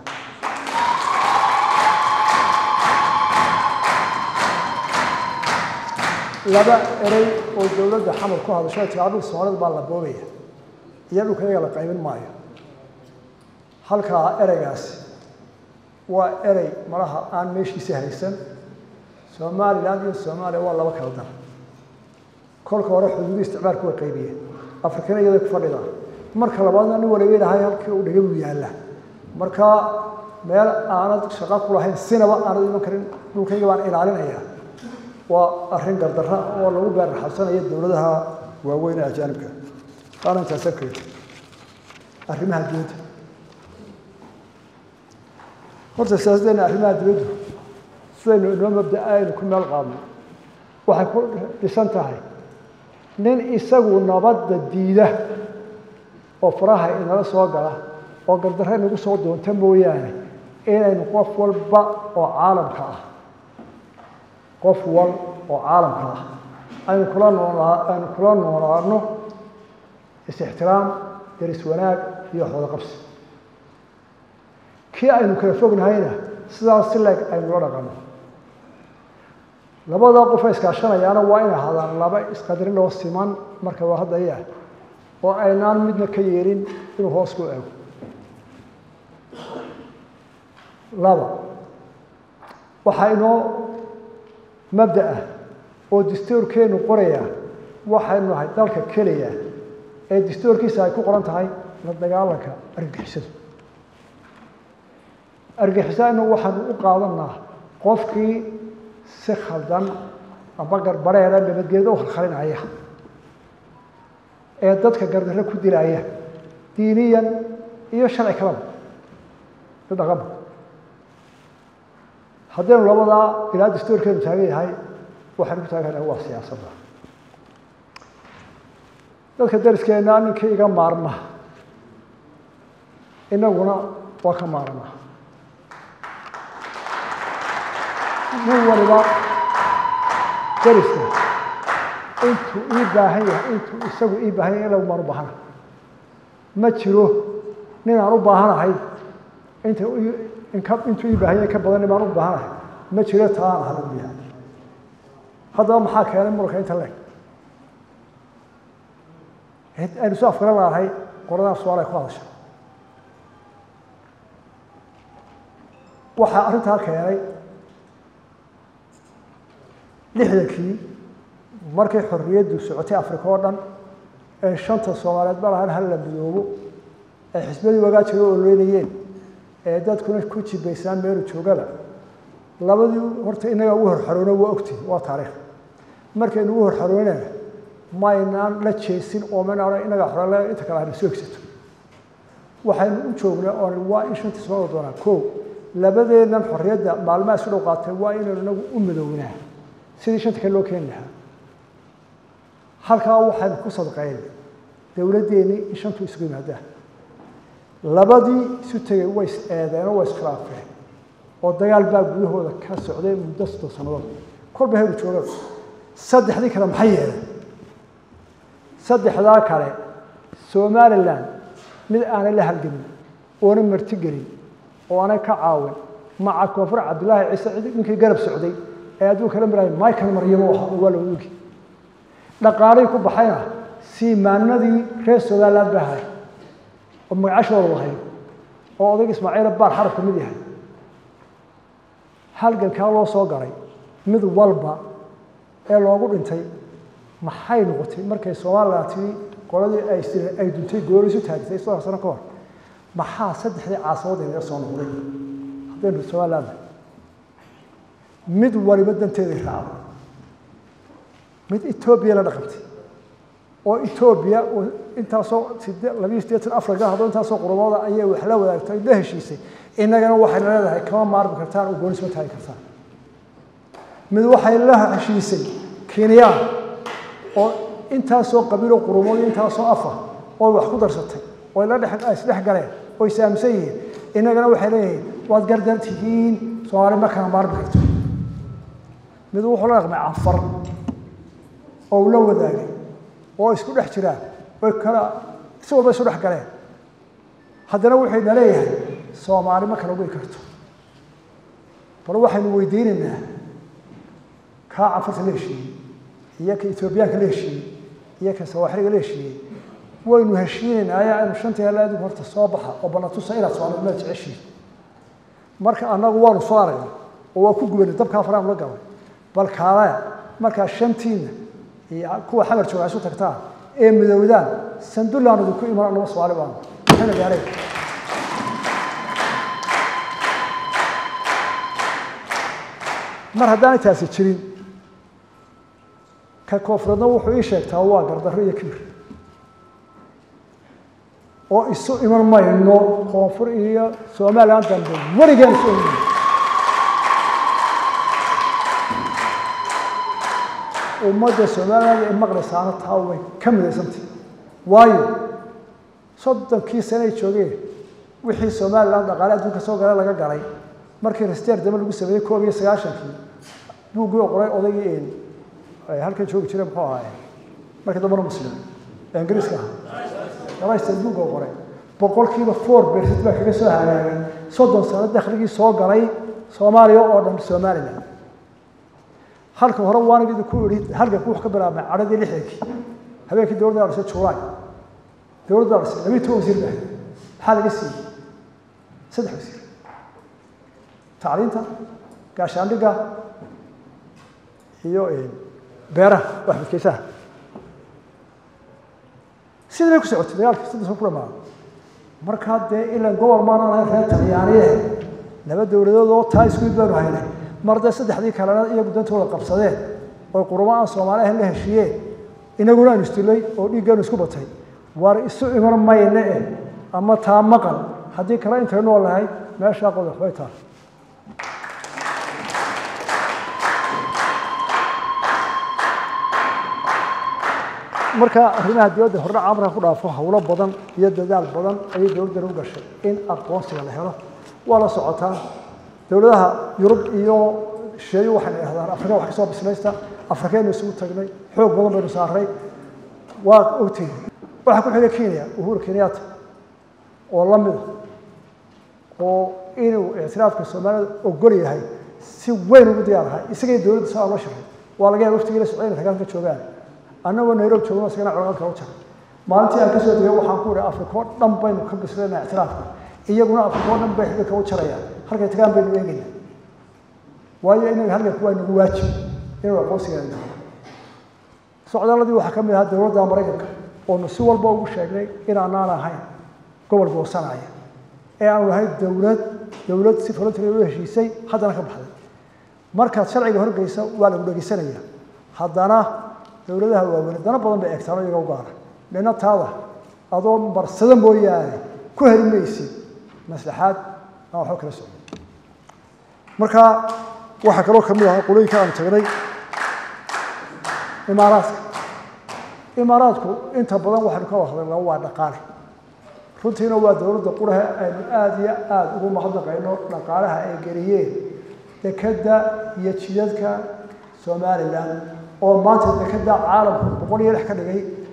laba erey oo dowladda xamar ku hadasho tiraa dhul soomaalida baa la boobaya iyo dhulka iyaga la qaybin maayo halkaa ereygaasi waa erey malaha aan meeshiisa haysan somalilan iyo soomaaliya waa laba kala dan kolka hore xuduudi isticmaalku way qaybiyeen afrikana iyada ku fadhida marka labaadna nin waliba ilahay halkii uu dhigay buu yaalla marka meel aanad shaqo ku lahayn sinaba aanad iman karin dhulkayga baan ilaalinaya waa arrin gardarra oo lagu gaarraxabsanaya dowladaha waaweyn ee ajaanibka waana intaas arkeed arrimaha dibadda horta siyaasaddeena arrimaha dibaddu sidaynu inoo mabdaa aynu ku meel qaadno waxay ku dhisan tahay nin isagu nabadda diida oo faraha inala soo gala oo gardarre inagu soo doonta mooyaane inaynu qof walba oo caalamka ah qof wal oo caalamka ah aynu kula noolaa aynu kula noolaano is-ixtiraam deris wanaag iyo waxwada qabsi kii aynu kala fognahayna sidaas si leeg aynula dhaqano labadaa qofa iskaashanayaana waa inay hadaan laba isqadarin oo siman marka waa haddaya oo aynaan midna ka yeelin inuu hoos ku eego laba waxaa inoo mabda ah oo dastuurkeenu qoraya waxaynu nahay dalka keliya ee dastuurkiisa ay ku qoran tahay la dagaalanka argagixisada argagixisada waxaanu u qaadanaa qofkii si khaldan amba garbareeda nabadgeeda u khalkhalinaya ee dadka gardarre ku dilaya diiniyan iyo sharci kalaba i dhaqanba haddaynu labadaa ilaa dastuurkeenu taagan yahay waxaynu ku taaganaha waa siyaasadda dadka dariskeena ninkii iga maarma inaguna waa ka maarma nin waliba dariska intuu ii baahan yahay intuu isagu ii baahan yahay in lagu maan u baahana ma jiro nin aan u baahanahay inta inka intuu ii baahan yahay ka badan nin aan u baahanahay ma jiro taa aan ahalan yahay haddaba maxaa keenay muranka inta leeg aynu soo afgaran laanahay qoradaa su-aal ay ku hadasha waxaa arrintaa keenay lixdankii markay xorriyaddu socotay afrika oo dhan ee shanta soomaaliyeed ma lahan hal la midoobo ay xisbadii wagaa jiro ololeynayeen ee dadkuna ku jibaysaan meelu joogaba labadii horta innaga ugu horxaroono waa ogti waa taariikh markaynu ugu horxaroonana maynaan la jeesin oo mana odhan innaga xorale inta kale ayna soo egsato waxaynu u joognay oon waa in shantii soo doonaa ko labadeennan xorriyadda maalmaha isu dhow qaatay waa inaynu inagu u midownaa sidii shanta kale loo keeni lahaa halkaa waxaynu ku sadqayn dowladdeennii in shantu isugu yimaadaan labadii isu tegay way is eedeenoo way iskhilaafeen oo dagaal baa gudahooda ka socday muddo soddon sannadood kolba heru jooga saddexdii kale maxay yeeleen saddexdaa kale somalilan mid aanay la halgelin oona martigelin oo aanay ka caawin maca koonfur cabdilaahi ciise cid ninkii garab socday ee adduunka la maraayay michael maryamo aha oo waa la ogi dhaqaalihii ku baxayna siimaanadii reer somaliland baa hay oo magacashooda lahayd oo odayg ismaaciila baar xaraf ka mid yahay halgankaa loo soo galay mid walba ee loogu dhintay maxay noqotay markay somalilan tii qoladii ay ay duntay goorisu taagtay soddon sano ka hor maxaa saddexdii caasamood inaga soo noqday haddaynu somaliland mid waliba danteeday raacday mid etoobiya la dhaqantay oo etoobiya intaasoo labiyo siddeetan afar gal haddoo intaasoo qurumooda ayay wax la wadaagtay la heshiisay innagana waxayna leedahay kama maarmi kartaan oo goonisma taagi kartaan mid waxay la heshiisay kenyaan oo intaasoo qabiilo qurumood iyo intaasoo afar oo wax ku darsatay oo la dhex isdhex galeen oo isaaminsan yihiin innagana waxay leeyihiin waad gardan tihiin soomaali ma kala maarmi karto mid wuxuu la dhaqmay canfar oo uu la wadaagay oo isku dhex jiraan oy kala si walba isu dhex galeen haddana wuxuyna leeyahay soomaali ma kala goy karto bal waxaynu weydiinaynaa kaa canfarta la heshiiyey iyo ka etoobiyaanka la heshiiyey iyo ka sawaaxiliga la heshiiyey waynu heshiinaynaa ayaa aynu shantii hela adigu horta soo baxa oo banatusa inaad soomaali meel jeceshiin marka annagu waanu soo aragnay oo waa ku gubanay dabkaa faraan la galay bal kaalaya markaa shantiina iyo kuwa xamar jooga isu tagtaan ee midowdaan sandulaan idinku iman annaba soomaali baanu maxayna gaaray mar haddaanay taasi jirin ka koonfureedna wuxuu ii sheegtaa waa gardarro iyo kibir oo isu iman mayno koonfur iyo somalilan dambe weligaan isu iman mayno ummadda somaliland ee maqlaysaana taa way ka midaysantay waayo soddonkii sane ay joogeen wixii somaliland dhaqaale adduunka soo gala laga galay markii rasteer dambe lagu sameeyey koob iyo sagaashankii buuggii qoray odaygii halkan joogi jira muxuu ahaaye markii dambena muslim ee ingiriiska ahaa gabaysta buugga qoray boqolkiiba four percent baa kaga soo hagaagay soddon sano dakhligii soo galay soomaaliya oo dhan somaliland halka hore waan idinku idhi halganku wuxuu ka bilaabmay cadhadii lixdankii habeenkii dowladda la dhisay juulaay dowladda la dhisay labiyi toban wasiir baa maxaa laga siiyey saddex wasiir tacliinta gaashaandhigga iyo beeraha waxbadkeysaha sidii bay ku socotay dagaalkii saddex sano ku dhamaado markaa dee ilan gobol maana lahayn reer talyaaniye laba dowladood oo taa isku mid baanu haynay mar dee saddexdii kalena iyagu dantooda qabsadeen oy qurumo aan soomaali ahayn la heshiiyeen inaguna aynu isdilay oo dhiiggeenu isku batay war isu iman mayne eh ama taa maqal haddii kale intay nool lahay meeshaa qodax bay tahay marka arrimaha dowladda hordhaca amarka ku dhaafo howlo badan iyo dadaal badan ayay dowladdan u gashay in aqoonsiga la helo waa la socotaa dowladaha yurub iyo shisheeyo waxayna idhahdaan afrika wax kasoo bislaysta afrikaynu isugu tagnay xoog badan baynu saaray waa ogtihin waxaa ku xigay kenya uhuru kenyatta oo la mida oo inuu ictiraafka soomaalida ogol yahay si weyn ugu diyaarahay isagay dowladda saa loo sharay waa laga yaaba waftigii la socday inay ragaalka joogaan annagoo nairobi joogno isagana colagalka u jaray maalintii aan kasoo degay waxaan ku ihi afrika oo dhan baynu ka bislayna ictiraafka iyaguna afrika oo dhan bay xidilka u jarayaan halkay tagaan baynu eegayna waayo inaga halganku waa nagu waajib inuu aqoonsigeena dhaho socdaaladii waxaa ka mid ahaa dowladda maraykanka oonu si walba ugu sheegnay inaanaan ahayn gobol goosanaya ee aanu nahay dowlad dowlad si voluntary u heshiisay haddana ka baxday markaad sharciga horgeysa waa lagu dhegeysanaya haddana dowladaha waaweyn dana badan bay eegtaan iyaga u gaara dhina taada adoo barsada mooyaane ku heli maysid maslaxaad aan waxba kala socon marka waxaa kaloo kamid ahaa qolooyinka aanu tagnay imaaraadka imaaraadku inta badan waxaynu ka hadalnaa waa dhaqaale runtiina waa dowladda quraha aynu aada iyo aada ugu mahadnaqayno dhaqaalaha ay geliyeen dekadda iyo jidadka somalilan oo maanta dekadda caalamku boqol iyo lix ka dhigay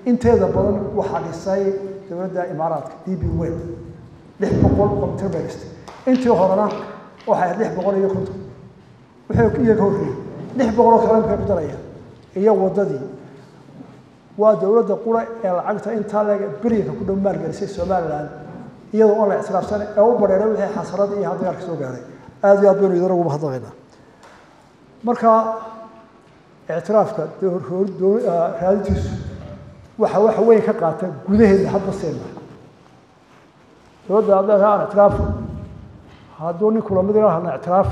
inteeda badan waxaa dhisay dowladda imaaraadka d b wel lix boqol oo mitir bay dhistay intii horena waxay ahayd lix boqol iyo konton wixii iyaga horreeyey lix boqol oo kale imkay ku darayaan iyo waddadii waa dowladda qura ee lacagta intaa leeg beryanka ku dhow maalgelisay somalilan iyadoo on la ictiraafsan ee u badheeray wixii xasarada iyo dagaalka soo gaaray aada iyo aad baynu idin ugu mahadnaqaynaa marka ictiraafka raadintiisu waxa waxa weyn ka qaata gudaheeda hadba seena dowladda hadda aan ictiraafi hadduu nin kula mid ilahana ictiraafi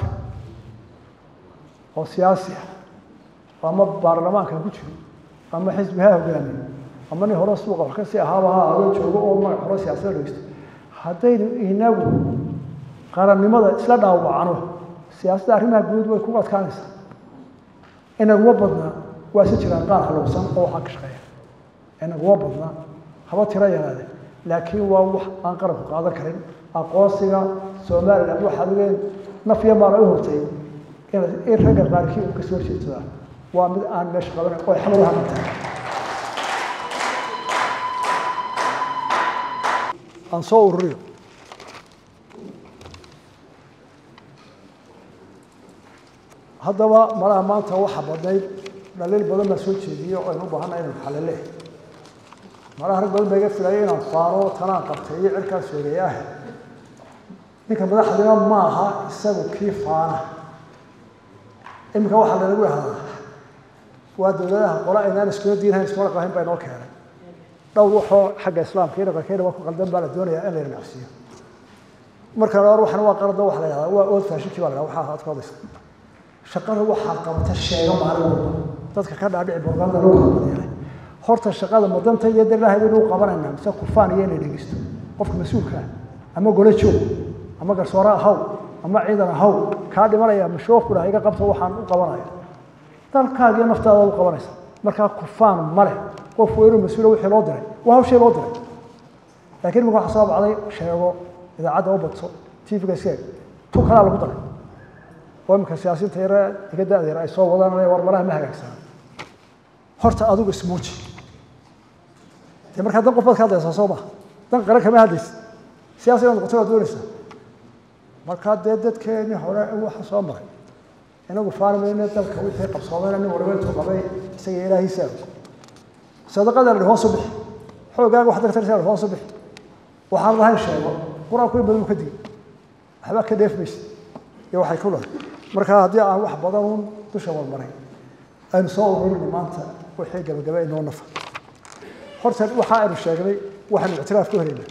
oo siyaasi ah ama baarlamaanka ku jiro ama xisbi ha hogaamiyo ama nin hore suuqa wax kasii ahaaba ha adoo joogo oo magac hore siyaasada dhegeysto haddaynu inagu qarannimada isla dhaawacno siyaasadda arrimaha guud way ku adkaanaysaa inaguma badna waa si jiraan qaar haluusan oo waxaa ka shaqeeya inaguma badna haba tiro yaraade laakiin waa wax aan qaranku qaadan karin aqoonsiga somaliland waxaad ogeen nafya baana u hortay in ragga qaarkii uu kasoo horjeedsadaa waa mid aan meesha qabanan oo xamar uhamantahay aan soo ururiyo haddaba malaha maanta waxa badnayd dhaliil badan baa soo jeediyo aynu u baahanna inaynu xalile malaha rag badan baa iga filaya inaan faaro tanaan qabtay iyo cirkaas sheegay ah ninka madaxdina ma aha isagu kii faana iminka waxaa lanagu hadaa waa dowladaha qola aynaan iskula diinahayn iskula qahayn baa inoo keenay dhowr waxoo xagga islaamka iyo dhaqankeena waa ku qaldan baa la doonayaa in la nacsiiyo marka hore waxana waa qarada waxa la yahdaa waa old fashinkii baa la yahdaa waxaa aad ka odaysa shaqada waxaa qabata sheego maalin walba dadka ka dhaadhici borganda lagu qabanayay horta shaqada madanta iyo dalaha inuu qabanayna mise kufaan iyo inay dhegeysto qofka mas-uulka ama gole joog ama garsoore ahaw ama ciidan ahaw kaa dhimanaya mashoof kudhaha iga qabta waxaan u qabanaya dalkaaga iyo naftaada u qabanaysa markaa kufaan ma leh qofku inuu mas-uula wixii loo diray waa hawshii loo diray laakiin imika waxa soo bacday sheego idaacadda u badso tvga iskee tu kalaa lagu daray oo imika siyaasiinta yare iga da-da yar ay soo wadaan war malaha ma hagaagsana horta adigu ismuuji dee markaa dan qof baad ka hadlaysaa soo maha dan qaran kama hadlaysa siyaasi inaad noqoto waad doonaysaa markaa dee dadkeeni hore waxa soo maray inagu faarmayne dalka wixii qabsoomeyna nin waliba intuu qabay isaga ilaahiisa sadaqada la hoos u bixi xoogaaga wax dagtarisa hoos u bixi waxaan lahayn sheego qur-aanku in badan uu ka digay waxba ka dheefmaysa iyo waxay ku lahay marka haddii aan wax badan uun dusha warmaray aynu soo ururini maanta wixii gabagaba inoo nafa horta waxa aynu sheegnay waxaynu ictiraaf ku helaynaa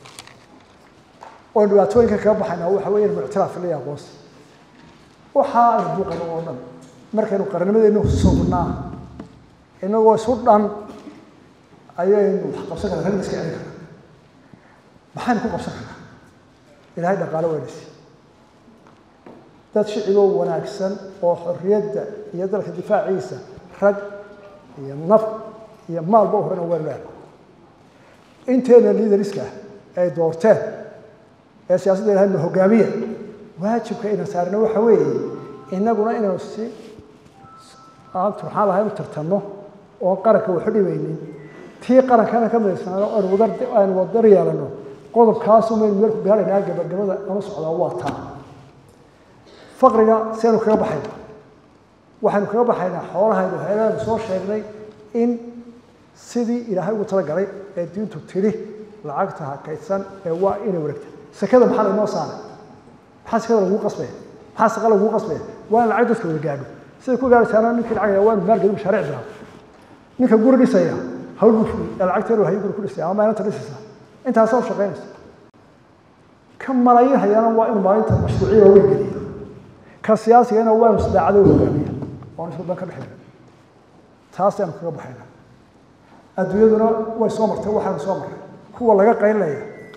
oon dhibaatooyinka kaga baxaynaa waxa weeye inaynu ictiraaf leeyahay aqoonsi waxa aynu buuqano oo dhan markaynu qarannimadeennu sugnaa inagoo isu dhan ayaynu wax qabsan karnaa ragna iska celin karnaa maxaynu ku qabsan karnaa ilaahay dhaqaalo weynaysi dad shiciboo wanaagsan oo xorriyadda iyo dalka difaaciisa rag iyo naf iyo maalba u horena waynu leedahay inteena liidariska ah ay doorteen ee siyaasadda ilahay na hogaamiya waajibka ina saarna waxa weeye inaguna inaynu si aan turxaan lahayn u tartanno oon qaranka waxu dhibaynin tii qarankana ka midaysnaano aynu wadar aynu wadar yeelano qodobkaasu maynu meel ku gaaraynaa gabagabada anu socdaa waa taa faqriga siaynu kaga baxayna waxaynu kaga baxaynaa xoolahaynu heelaanu soo sheegnay in sidii ilaahay ugu talagalay ee diintu tidhi lacagta hakaydsan ee waa inay wareegta sekada maxaa laynoo saaray maxaa sekada lagugu qasbaya maxaa saqa lagugu qasbaya waa in lacag dadka wada gaadho siday ku gaaraysaana ninkii lacag waa inu maalgeli mashaariic bilaabo ninka guri dhisaya hawl buu fuliy ee lacagta inuu hayo guri ku dhisaya ama maalinta dhisaysa intaasaa u shaqaynaysa ka malaayiin hayaana waa inuu maalinta mashruuciya waaweyn geliya ka siyaasigana waa inu sadaacada u hogaamiya oon isku dan ka dhexeeya taasaynu kaga baxaynaa adduunyaduna way soo martay waxaanu soo marray kuwa laga qaynlaya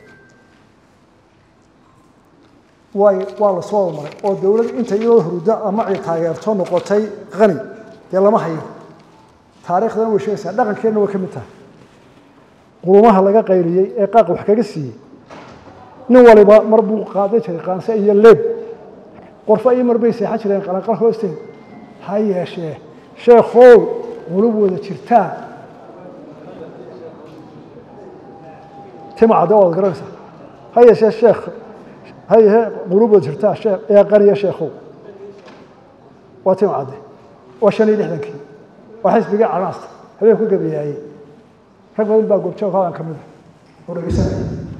way waa la soo maray oo dowlad inta iyadoo hurdo ama cid taageerto noqotay qani dee lama hayo taariikhdana way sheegaysaa dhaqankeenna way ka mid tahay qurumaha laga qayliyey ee qaaq wax kaga siiyey nin waliba mar buu qaadan jiray qaanse iyo leeb qorfo iyo mar bay seexan jireen qalanqal hoosteed ha yeeshee sheekhow qulub wada jirtaan timacde ood garanaysaa ha yeeshee sheekh ha yeeshee quluubood jirtaa sheekh ee qaniya sheekhow waa timacde waa shan iyo lixdankii waa xisbigii canaasta habeen ku gabayaayey rag badan baa goobjoog hadan ka mid a oo dhegeysanaya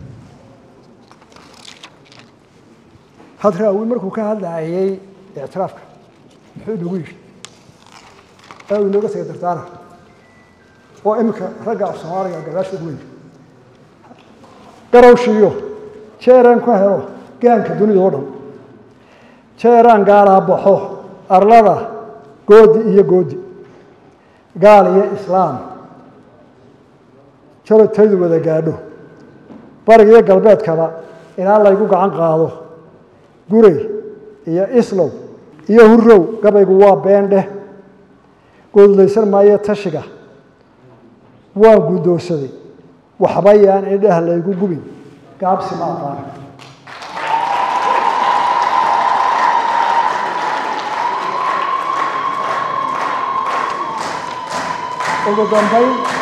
hadraawi markuu ka hadlaayey ictiraafka muxuu inagu yidhi ee uu inooga tegay dardaara oo iminka ragga af soomaaliga gadaasha ugu weyn garowshiiyo jeeraan ku helo gaanka dunida oo dhan jeeraan gaalaa baxo arlada goodi iyo goodi gaal iyo islaam jarotaydu wada gaadho bariga iyo galbeedkaba ilaa laygu gacan qaado guray iyo islow iyo hurrow gabaygu waa beendheh goodlaysan maayo tashiga waan guddoonsaday waxba yaan idhah laygu gubin gaabsi ma aqaan ugu dambayn